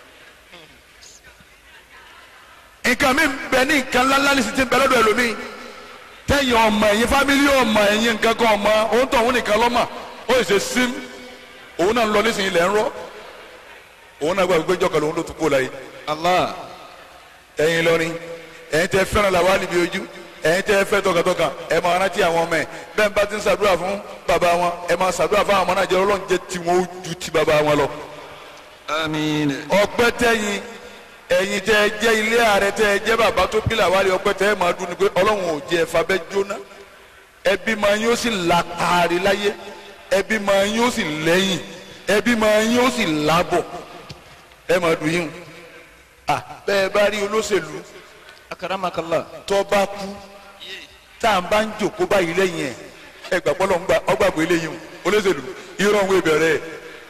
nǹkan mi ń bẹ ní nǹkan ńláńlá ní sì ti ń bẹ lọ́dọ̀ ẹlòmíì tẹ̀yìn ọmọ ẹ̀yìn fámílì ọmọ ẹ̀yìn nǹkan kan ọmọ òun tó òun nìkan lọ́mọ ó sì ṣe sim òun náà ń lọ nísìnyí lẹ́ ń rọ́ òun náà gbàgbé jọkọ̀ lòun ló tún kó láyé الله ẹ̀yin lọrin ẹ̀yin tẹ́ fẹ́ràn làwọn àlìbí ojú ẹ̀yin tẹ́ fẹ́ tọkàntọkàn ẹ máa rántí àwọn ọmọ ẹ bẹ́ẹ̀ bá ti ń ṣàdúrà fún bàbá wọn ẹ máa ṣàdúrà fún àwọn ọmọ náà jẹ́ Ọlọ́run jẹ́ tiwọn ó ju ti bàbá wọn lọ. آمين ọpẹ́ tẹ̀yin ẹ̀yin tẹ́ jẹ́ ilé ààrẹ tẹ́ jẹ́ bàbá tó bí làwọn àlè ọpẹ́ tẹ́ máa dún ni pé Ọlọ́run ò jẹ́ ẹ̀fà bẹ́ẹ̀ jóná ẹbí máa yín ó sì la paari láyé ẹbí máa yín ó sì lẹ́yìn ẹbí máa yín ó sì lábọ̀ ẹ máa dùn yín o ah bẹ́ẹ̀ bá rí olóṣèlú أكرمك الله tó bá kú tá à ń bá ń jòkó báyìí lẹ́yìn ẹ̀ ẹ gbà pọ́lọ́ ń gba ọgbàgbọ́ eléyìí o olóṣèlú irọ́ òun ìbẹ̀rẹ̀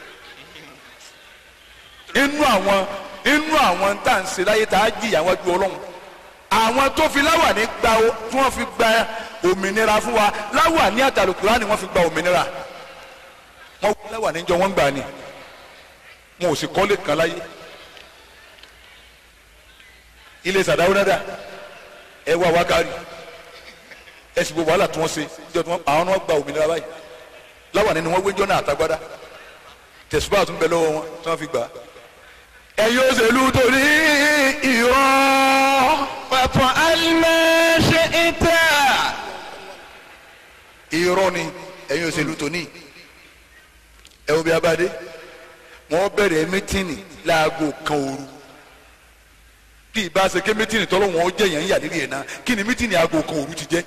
ẹ̀ inú àwọn inú àwọn tá à ń ṣe láyé tá a jìyà wájú ọlọ́run àwọn tó fi láwàní gba o tí wọ́n fi gba òmìnira fún wa láwàní àtàlùkùrá ni wọ́n fi gba òmìnira wọ́n wí láwàní jọ wọ́n gbà ni wọn ò sì kọ́lé kan láyé ilé sàdáwó dáadáa ẹ wá wákàrí ẹ sì gbogbo wàhálà tí wọ́n ṣe ìjọ tí wọ́n àwọn náà gba òmìnira báyìí láwàní ni wọ́n gbé jọ́nà àtagbádá tẹ̀sùbá tún bẹ lọ́wọ́ wọn tí wọ́n fi gbà á. ẹ̀yin òṣèlú torí irọ́ فافعل ما شئت irọ́ ni ẹ̀yin òṣèlú tóní ẹ wo bí abáde wọ́n bẹ̀rẹ̀ mítìnì láago kan òru kí ìbá ṣe ké mítìnì tọ́lọ́ wọn ó jẹ́ yẹn ń yà nílé yẹn náà kí ni mítìnì aago kan òru ti jẹ́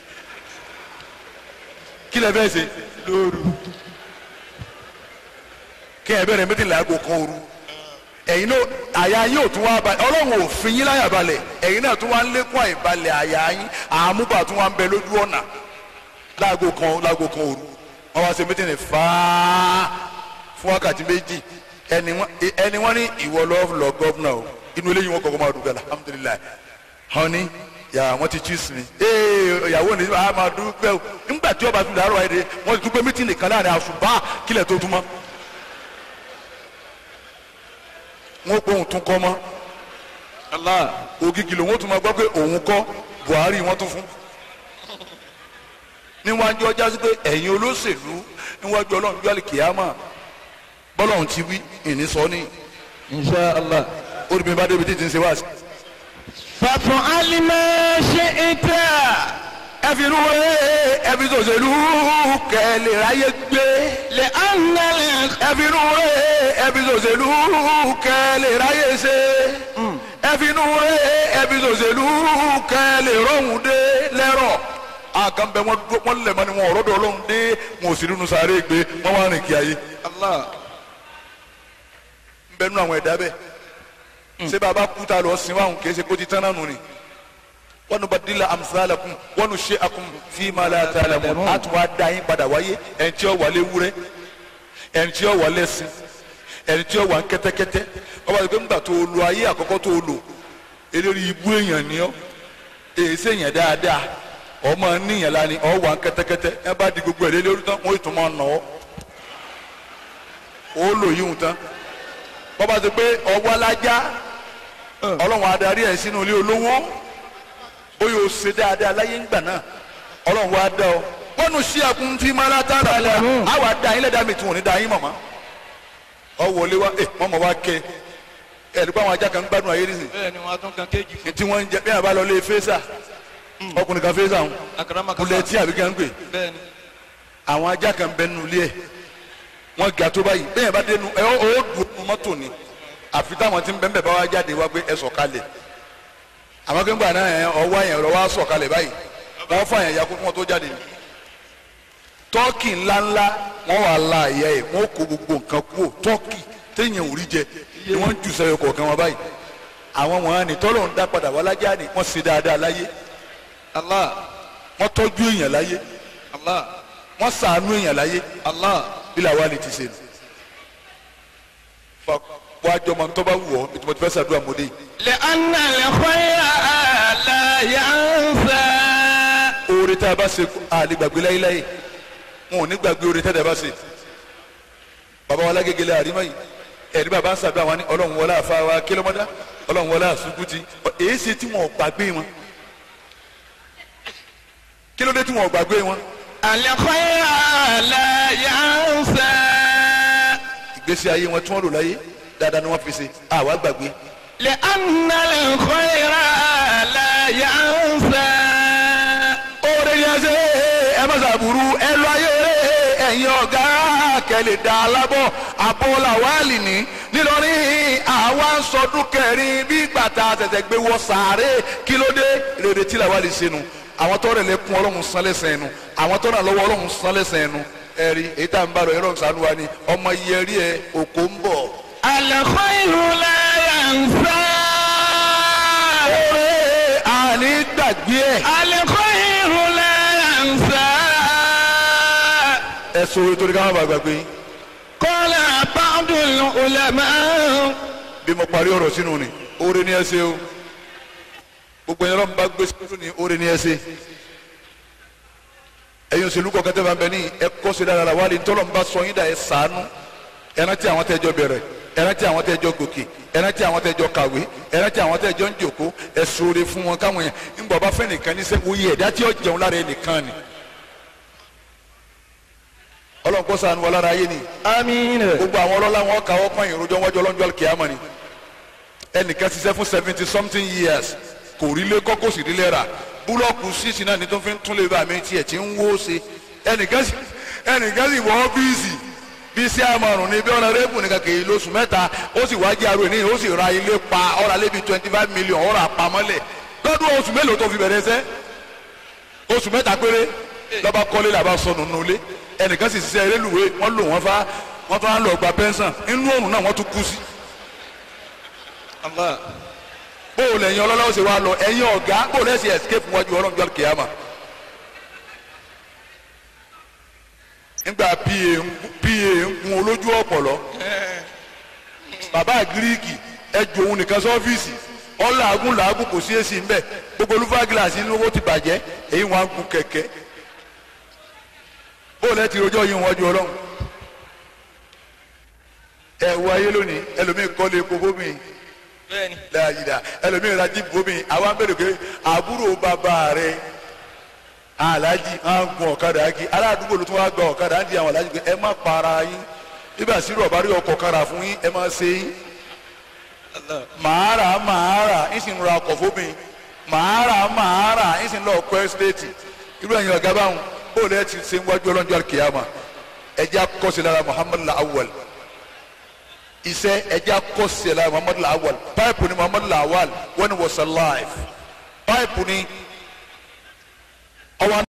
kí lẹ fẹ́ ṣe lóru kí ẹ bẹ̀rẹ̀ mítìnì láago kan òru ẹ̀yin náà àyà yín ò tún wá balẹ̀ ọlọ́run ò fi yín láyà balẹ̀ ẹ̀yin náà tún wá ń lékún àìbalẹ̀ àyà yín àmúbà tún wá ń bẹ lójú ọ̀nà láago kan láago kan òru wọn wá ṣe mítìnì fáá fún wákàtí méjì ẹni wọn ẹni wọn ní ìwọ lọ lọ gọvnà o inú eléyìí wọn kọ́kọ́ máa dùn gàlà alhamdulilayi honey yà wọn ti choose me ee ìyàwó ni a máa dúpẹ́ o nígbà tí ọba tún dàrú ayé de wọn ti dúpẹ́ mítìnì kan láàrin àṣùbà kílẹ̀ tó tún mọ́ wọn pé òun tún kọ́ mọ́ الله ògìgì lòun ó tún máa gbọ́ pé òun kọ́ Buhari wọ́n tún fún níwájú ọjà sí pé ẹ̀yin olóṣèlú níwájú ọlọ́run bí alìkìyàmà bọ́lọ́run ti wí ìní sọ ní إن شاء الله olùbí bá débi tí ti ń ṣe wá sí. فافعل ما شئت ẹ fi inú wọlé ẹ fi sòṣèlú kẹ́lẹ́ ráyé gbé لأن الخ- ẹ fi inú wọlé ẹ fi sòṣèlú kẹ́lẹ́ ráyé ṣe ẹ fi inú wọlé ẹ fi sòṣèlú kẹ́lẹ́ rọ̀hún dé lẹ́rọ̀ àkànbẹ wọn dúró wọn lẹ̀ mọ́ ni wọn ọ̀rọ̀ dọ̀ ọlọ́run dé wọn ò sì nínú sáré gbé wọn wá rìn kí ayé. الله ń bẹ nínú àwọn ẹ̀dá bẹ́ẹ̀ ṣé bàbá kú ta lọ sin wàhùn kì í ṣe kó ti tán náà nù ni wọn nu badila amsalakum wọn nu ṣe akum fi ma la ta'lamun a tún wá da yín padà wáyé ẹn tí ó wà lé wúrẹ́ ẹni tí ó wà lẹ́sìn ẹni tí ó wà ń kẹ́tẹ́kẹ́tẹ́ ọba àti pé ńgbà tó o lo ayé àkọ́kọ́ tó o lò eléré ibú èèyàn ni ọ́ èyí sèèyàn dáadáa ọmọ níyàn lani ọ wà ń kẹ́tẹ́kẹ́tẹ́ ẹ bá di gbogbo ẹ̀ lé lórí tán wọ́n ètò máa nà ọ́ ó lò yíhun tán bọ́ba ti pé ọwọ́ alájá ọlọ́run adarí ẹ̀ sínú ilé olówó bóyá o ṣe dáadáa láyé ńgbà náà ọlọ́run wa dá ọ wọnú sí akun tí mara tá a rà lẹ àwa dá yín lẹ́dàá mi tí wọ́n ní dá yín mọ̀mọ́ ọ wọlé wa ẹ mọ̀mọ́ wa kẹ ẹ ẹ̀dùkú àwọn ajá kan ń gbádùn ayé nísìnyí bẹ́ẹ̀ ni wọ́n á tún kan kéèjì fún tí wọ́n ń jẹ bí wọ́n bá lọ lé fésà ọkùnrin kan fésà ń akaramaka kulẹ̀ tí àbí kan ń pè bẹ́ẹ̀ ni àwọn ajá kan bẹ nínú ilé ẹ̀ wọ́n ga tó báyìí bẹ́ẹ̀ bá dénú ẹ ó ó dùn ún mọ́tò ni àfi táwọn tí ń bẹ́ẹ̀ bá wá jáde wá pé ẹ sọ̀kalẹ̀ àwọn kéńgbà náà ẹ ọwọ́ yẹn rọ wá sọ̀kalẹ̀ báyìí wọ́n fà yẹn ya kó kí wọ́n tó jáde ni tọ́kì ńláńlá wọ́n wà la ẹ̀yà ẹ̀ wọ́n kó gbogbo nǹkan kúrò tọ́kì téèyàn ò rí jẹ ni wọ́n ń jù sẹ́yọ kọ̀ọ̀kan wọn báyìí àwọn wọn ni tọ́lọ̀ ń dá padà wá lájà ni wọ́n ṣe dáadáa láyé allah wọ́n tọ́jú èèyàn láyé allah wọ́n ṣàánú èèyàn láyé allah bí làwa lè ti ṣe nù. fa wàá jọmọ tó bá wù ọ́ bí mo ti fẹ́ ṣàdúrà mọ́dé yìí. لأن الخير لا ينسى oore tá a bá ṣe àlè gbàgbé láyéláyé wọn ò ní gbàgbé oore tá a bá ṣe. bàbá wa lágégelé àrímọ́ yìí ẹ̀rí bàbá ń ṣàdúrà wọn ní ọlọ́run wọlé àfa wa kílómọ́dá ọlọ́run wọlé àṣùkúti èyí ṣe tí wọn ò gbàgbé wọn. kí ló dé tí wọn ò gbàgbé wọn. الخير لا ينسى ìgbésí ayé wọn tí wọn lò láyé dáadáa ni wọn fi ṣe àwa gbàgbé. لأن الخير لا ينسى oore ni ẹ ṣe ẹ má ṣàbùrú ẹ lọ ayé ẹ̀yin ọ̀gá kẹlẹ̀ dá alábọ̀ abọ́là wàhálì ní nílọrin àwa ń sọdún kẹrin bí gbàtà tẹ̀tẹ̀ gbé wọ sàárè kí ló dé rèrè tí làwa lè ṣe nu àwọn tó rẹ̀ lẹ́kún ọlọ́run san lẹ́sẹ̀ ẹnu àwọn tó ràn lọ́wọ́ ọlọ́run san lẹ́sẹ̀ ẹnu ẹ̀rí èyí tá à ń bá rọ̀ ẹ̀rọ ìsànú wa ni ọmọ yẹrí ẹ òkò ń bọ̀. الخير لا ينسى oore àní gbàgbé ẹ̀ الخير لا ينسى ẹ̀ sọ orí torí káwọn bá gbàgbé yín. قال بعض العلماء bí mo parí ọ̀rọ̀ sínú ni oore ni ẹ ṣe o gbogbo ẹ̀yọ́ lọ́nà bá gbé sínú ni oore ni ẹ ṣe ẹ̀yin òṣèlú kọ̀ọ̀kan tẹ́ bá ń bẹ ní ẹ kọ́ sí dára wálé ntọ́lọ́ ń bá sọ yín dà ẹ sànú ẹ rántí àwọn tẹ́jọ́ bẹ̀rẹ̀ ẹ rántí àwọn tẹ́jọ́ gòkè ẹ rántí àwọn tẹ́jọ́ kàwé ẹ rántí àwọn tẹ́jọ́ ń jòkó ẹ sóore fún wọn káwọn yẹn ńgbà bá fẹ́ nìkan ní sẹ́ oyè ẹ̀dá tí ó jẹun lára ẹ nìkan ni ọlọ́run kó ṣàánú wa lára ayé ni آمين gbogbo àwọn ọlọ́lá wọn kàwọ́ pọ́n ìròjọ́ wájú ọlọ́njọ́ kìámọ́ ni ẹnìkan ṣiṣẹ́ fún seventy something years kò rí lé kọ́ kó sì rí lé rà búlọ́ọ̀kù sísì náà ní tó fi ń tún lè bá mi tiẹ̀ tí ń wó ṣe ẹnìkan sì ẹnìkan sì wọ́ ọ́fíìsì bí sí àmọ̀rùn ní bí ọ̀nà rẹ́bù nìkan kì í lóṣù mẹ́ta ó sì wájú àrò ní ó sì ra ilé pa ọ̀rà lébi twenty five million ọ̀rà pamọ́lẹ̀ lọ́dún oṣù mélòó tó fi bẹ̀rẹ̀ sẹ́ oṣù mẹ́ta péré lọ́ba kọ́lé làbá sọnù nulẹ̀ ẹnìkan sì ṣiṣẹ́ eréluwé wọ́n lò wọ́n fa wọ́n tún á lọ gba pẹ́ńsàn inú òrùn náà wọ́n tún kú sí. allah bóò lẹ́yìn ọlọ́lá ó ṣe wá lọ ẹ̀yin ọ̀gá bóò lẹ́sìn escape wájú ọlọ́run jọ́ kìámà. nígbà pa ń pa ń gun olójú ọ̀pọ̀lọ́ bàbá gíríkì ẹ ju òun nìkan sọ́fíìsì ọ̀làgùn làágùn kò sí èsì ńbẹ gbogbo olúfà gíláàsì inú owó ti bàjẹ́ èyí wọn á gun kẹ̀kẹ́ bóò lẹ́ ti rojọ́ yín wájú ọlọ́run ẹ wọ ayé lónìí ẹlòmíì kọ́lé epo bómi bẹ́ẹ̀ni láyìíra ẹlòmíì ra jíìpù bómi àwọn abẹ́rẹ́ pé àbúrò bàbá rẹ aláàjì á ń gun ọ̀kadà ági aládùúgbò ló tún wá gba ọ̀kadà á ń di àwọn aláàjì pé ẹ má para yín bíbà sí rọ̀ bá rí ọkọ̀ kára fún yín ẹ má ṣe yín allah màá rà màá rà ń sì ń ra ọkọ̀ fómi màá rà màá rà ń sì ń lọ ọkọ̀ ẹ́sítéètì irú ẹ̀yin ọ̀gá báwọn bóòlù ẹ̀ ti ṣe ń wájú ọlọ́njọ́ kìyàmà ẹ̀jẹ̀ akọ́sí lára muhammadu awwal iṣẹ́ ẹ̀jẹ̀ akọ́sí lára muhammadu awwal páìpù ni muhammadu awwal when he was alive páìpù ni ọwọ́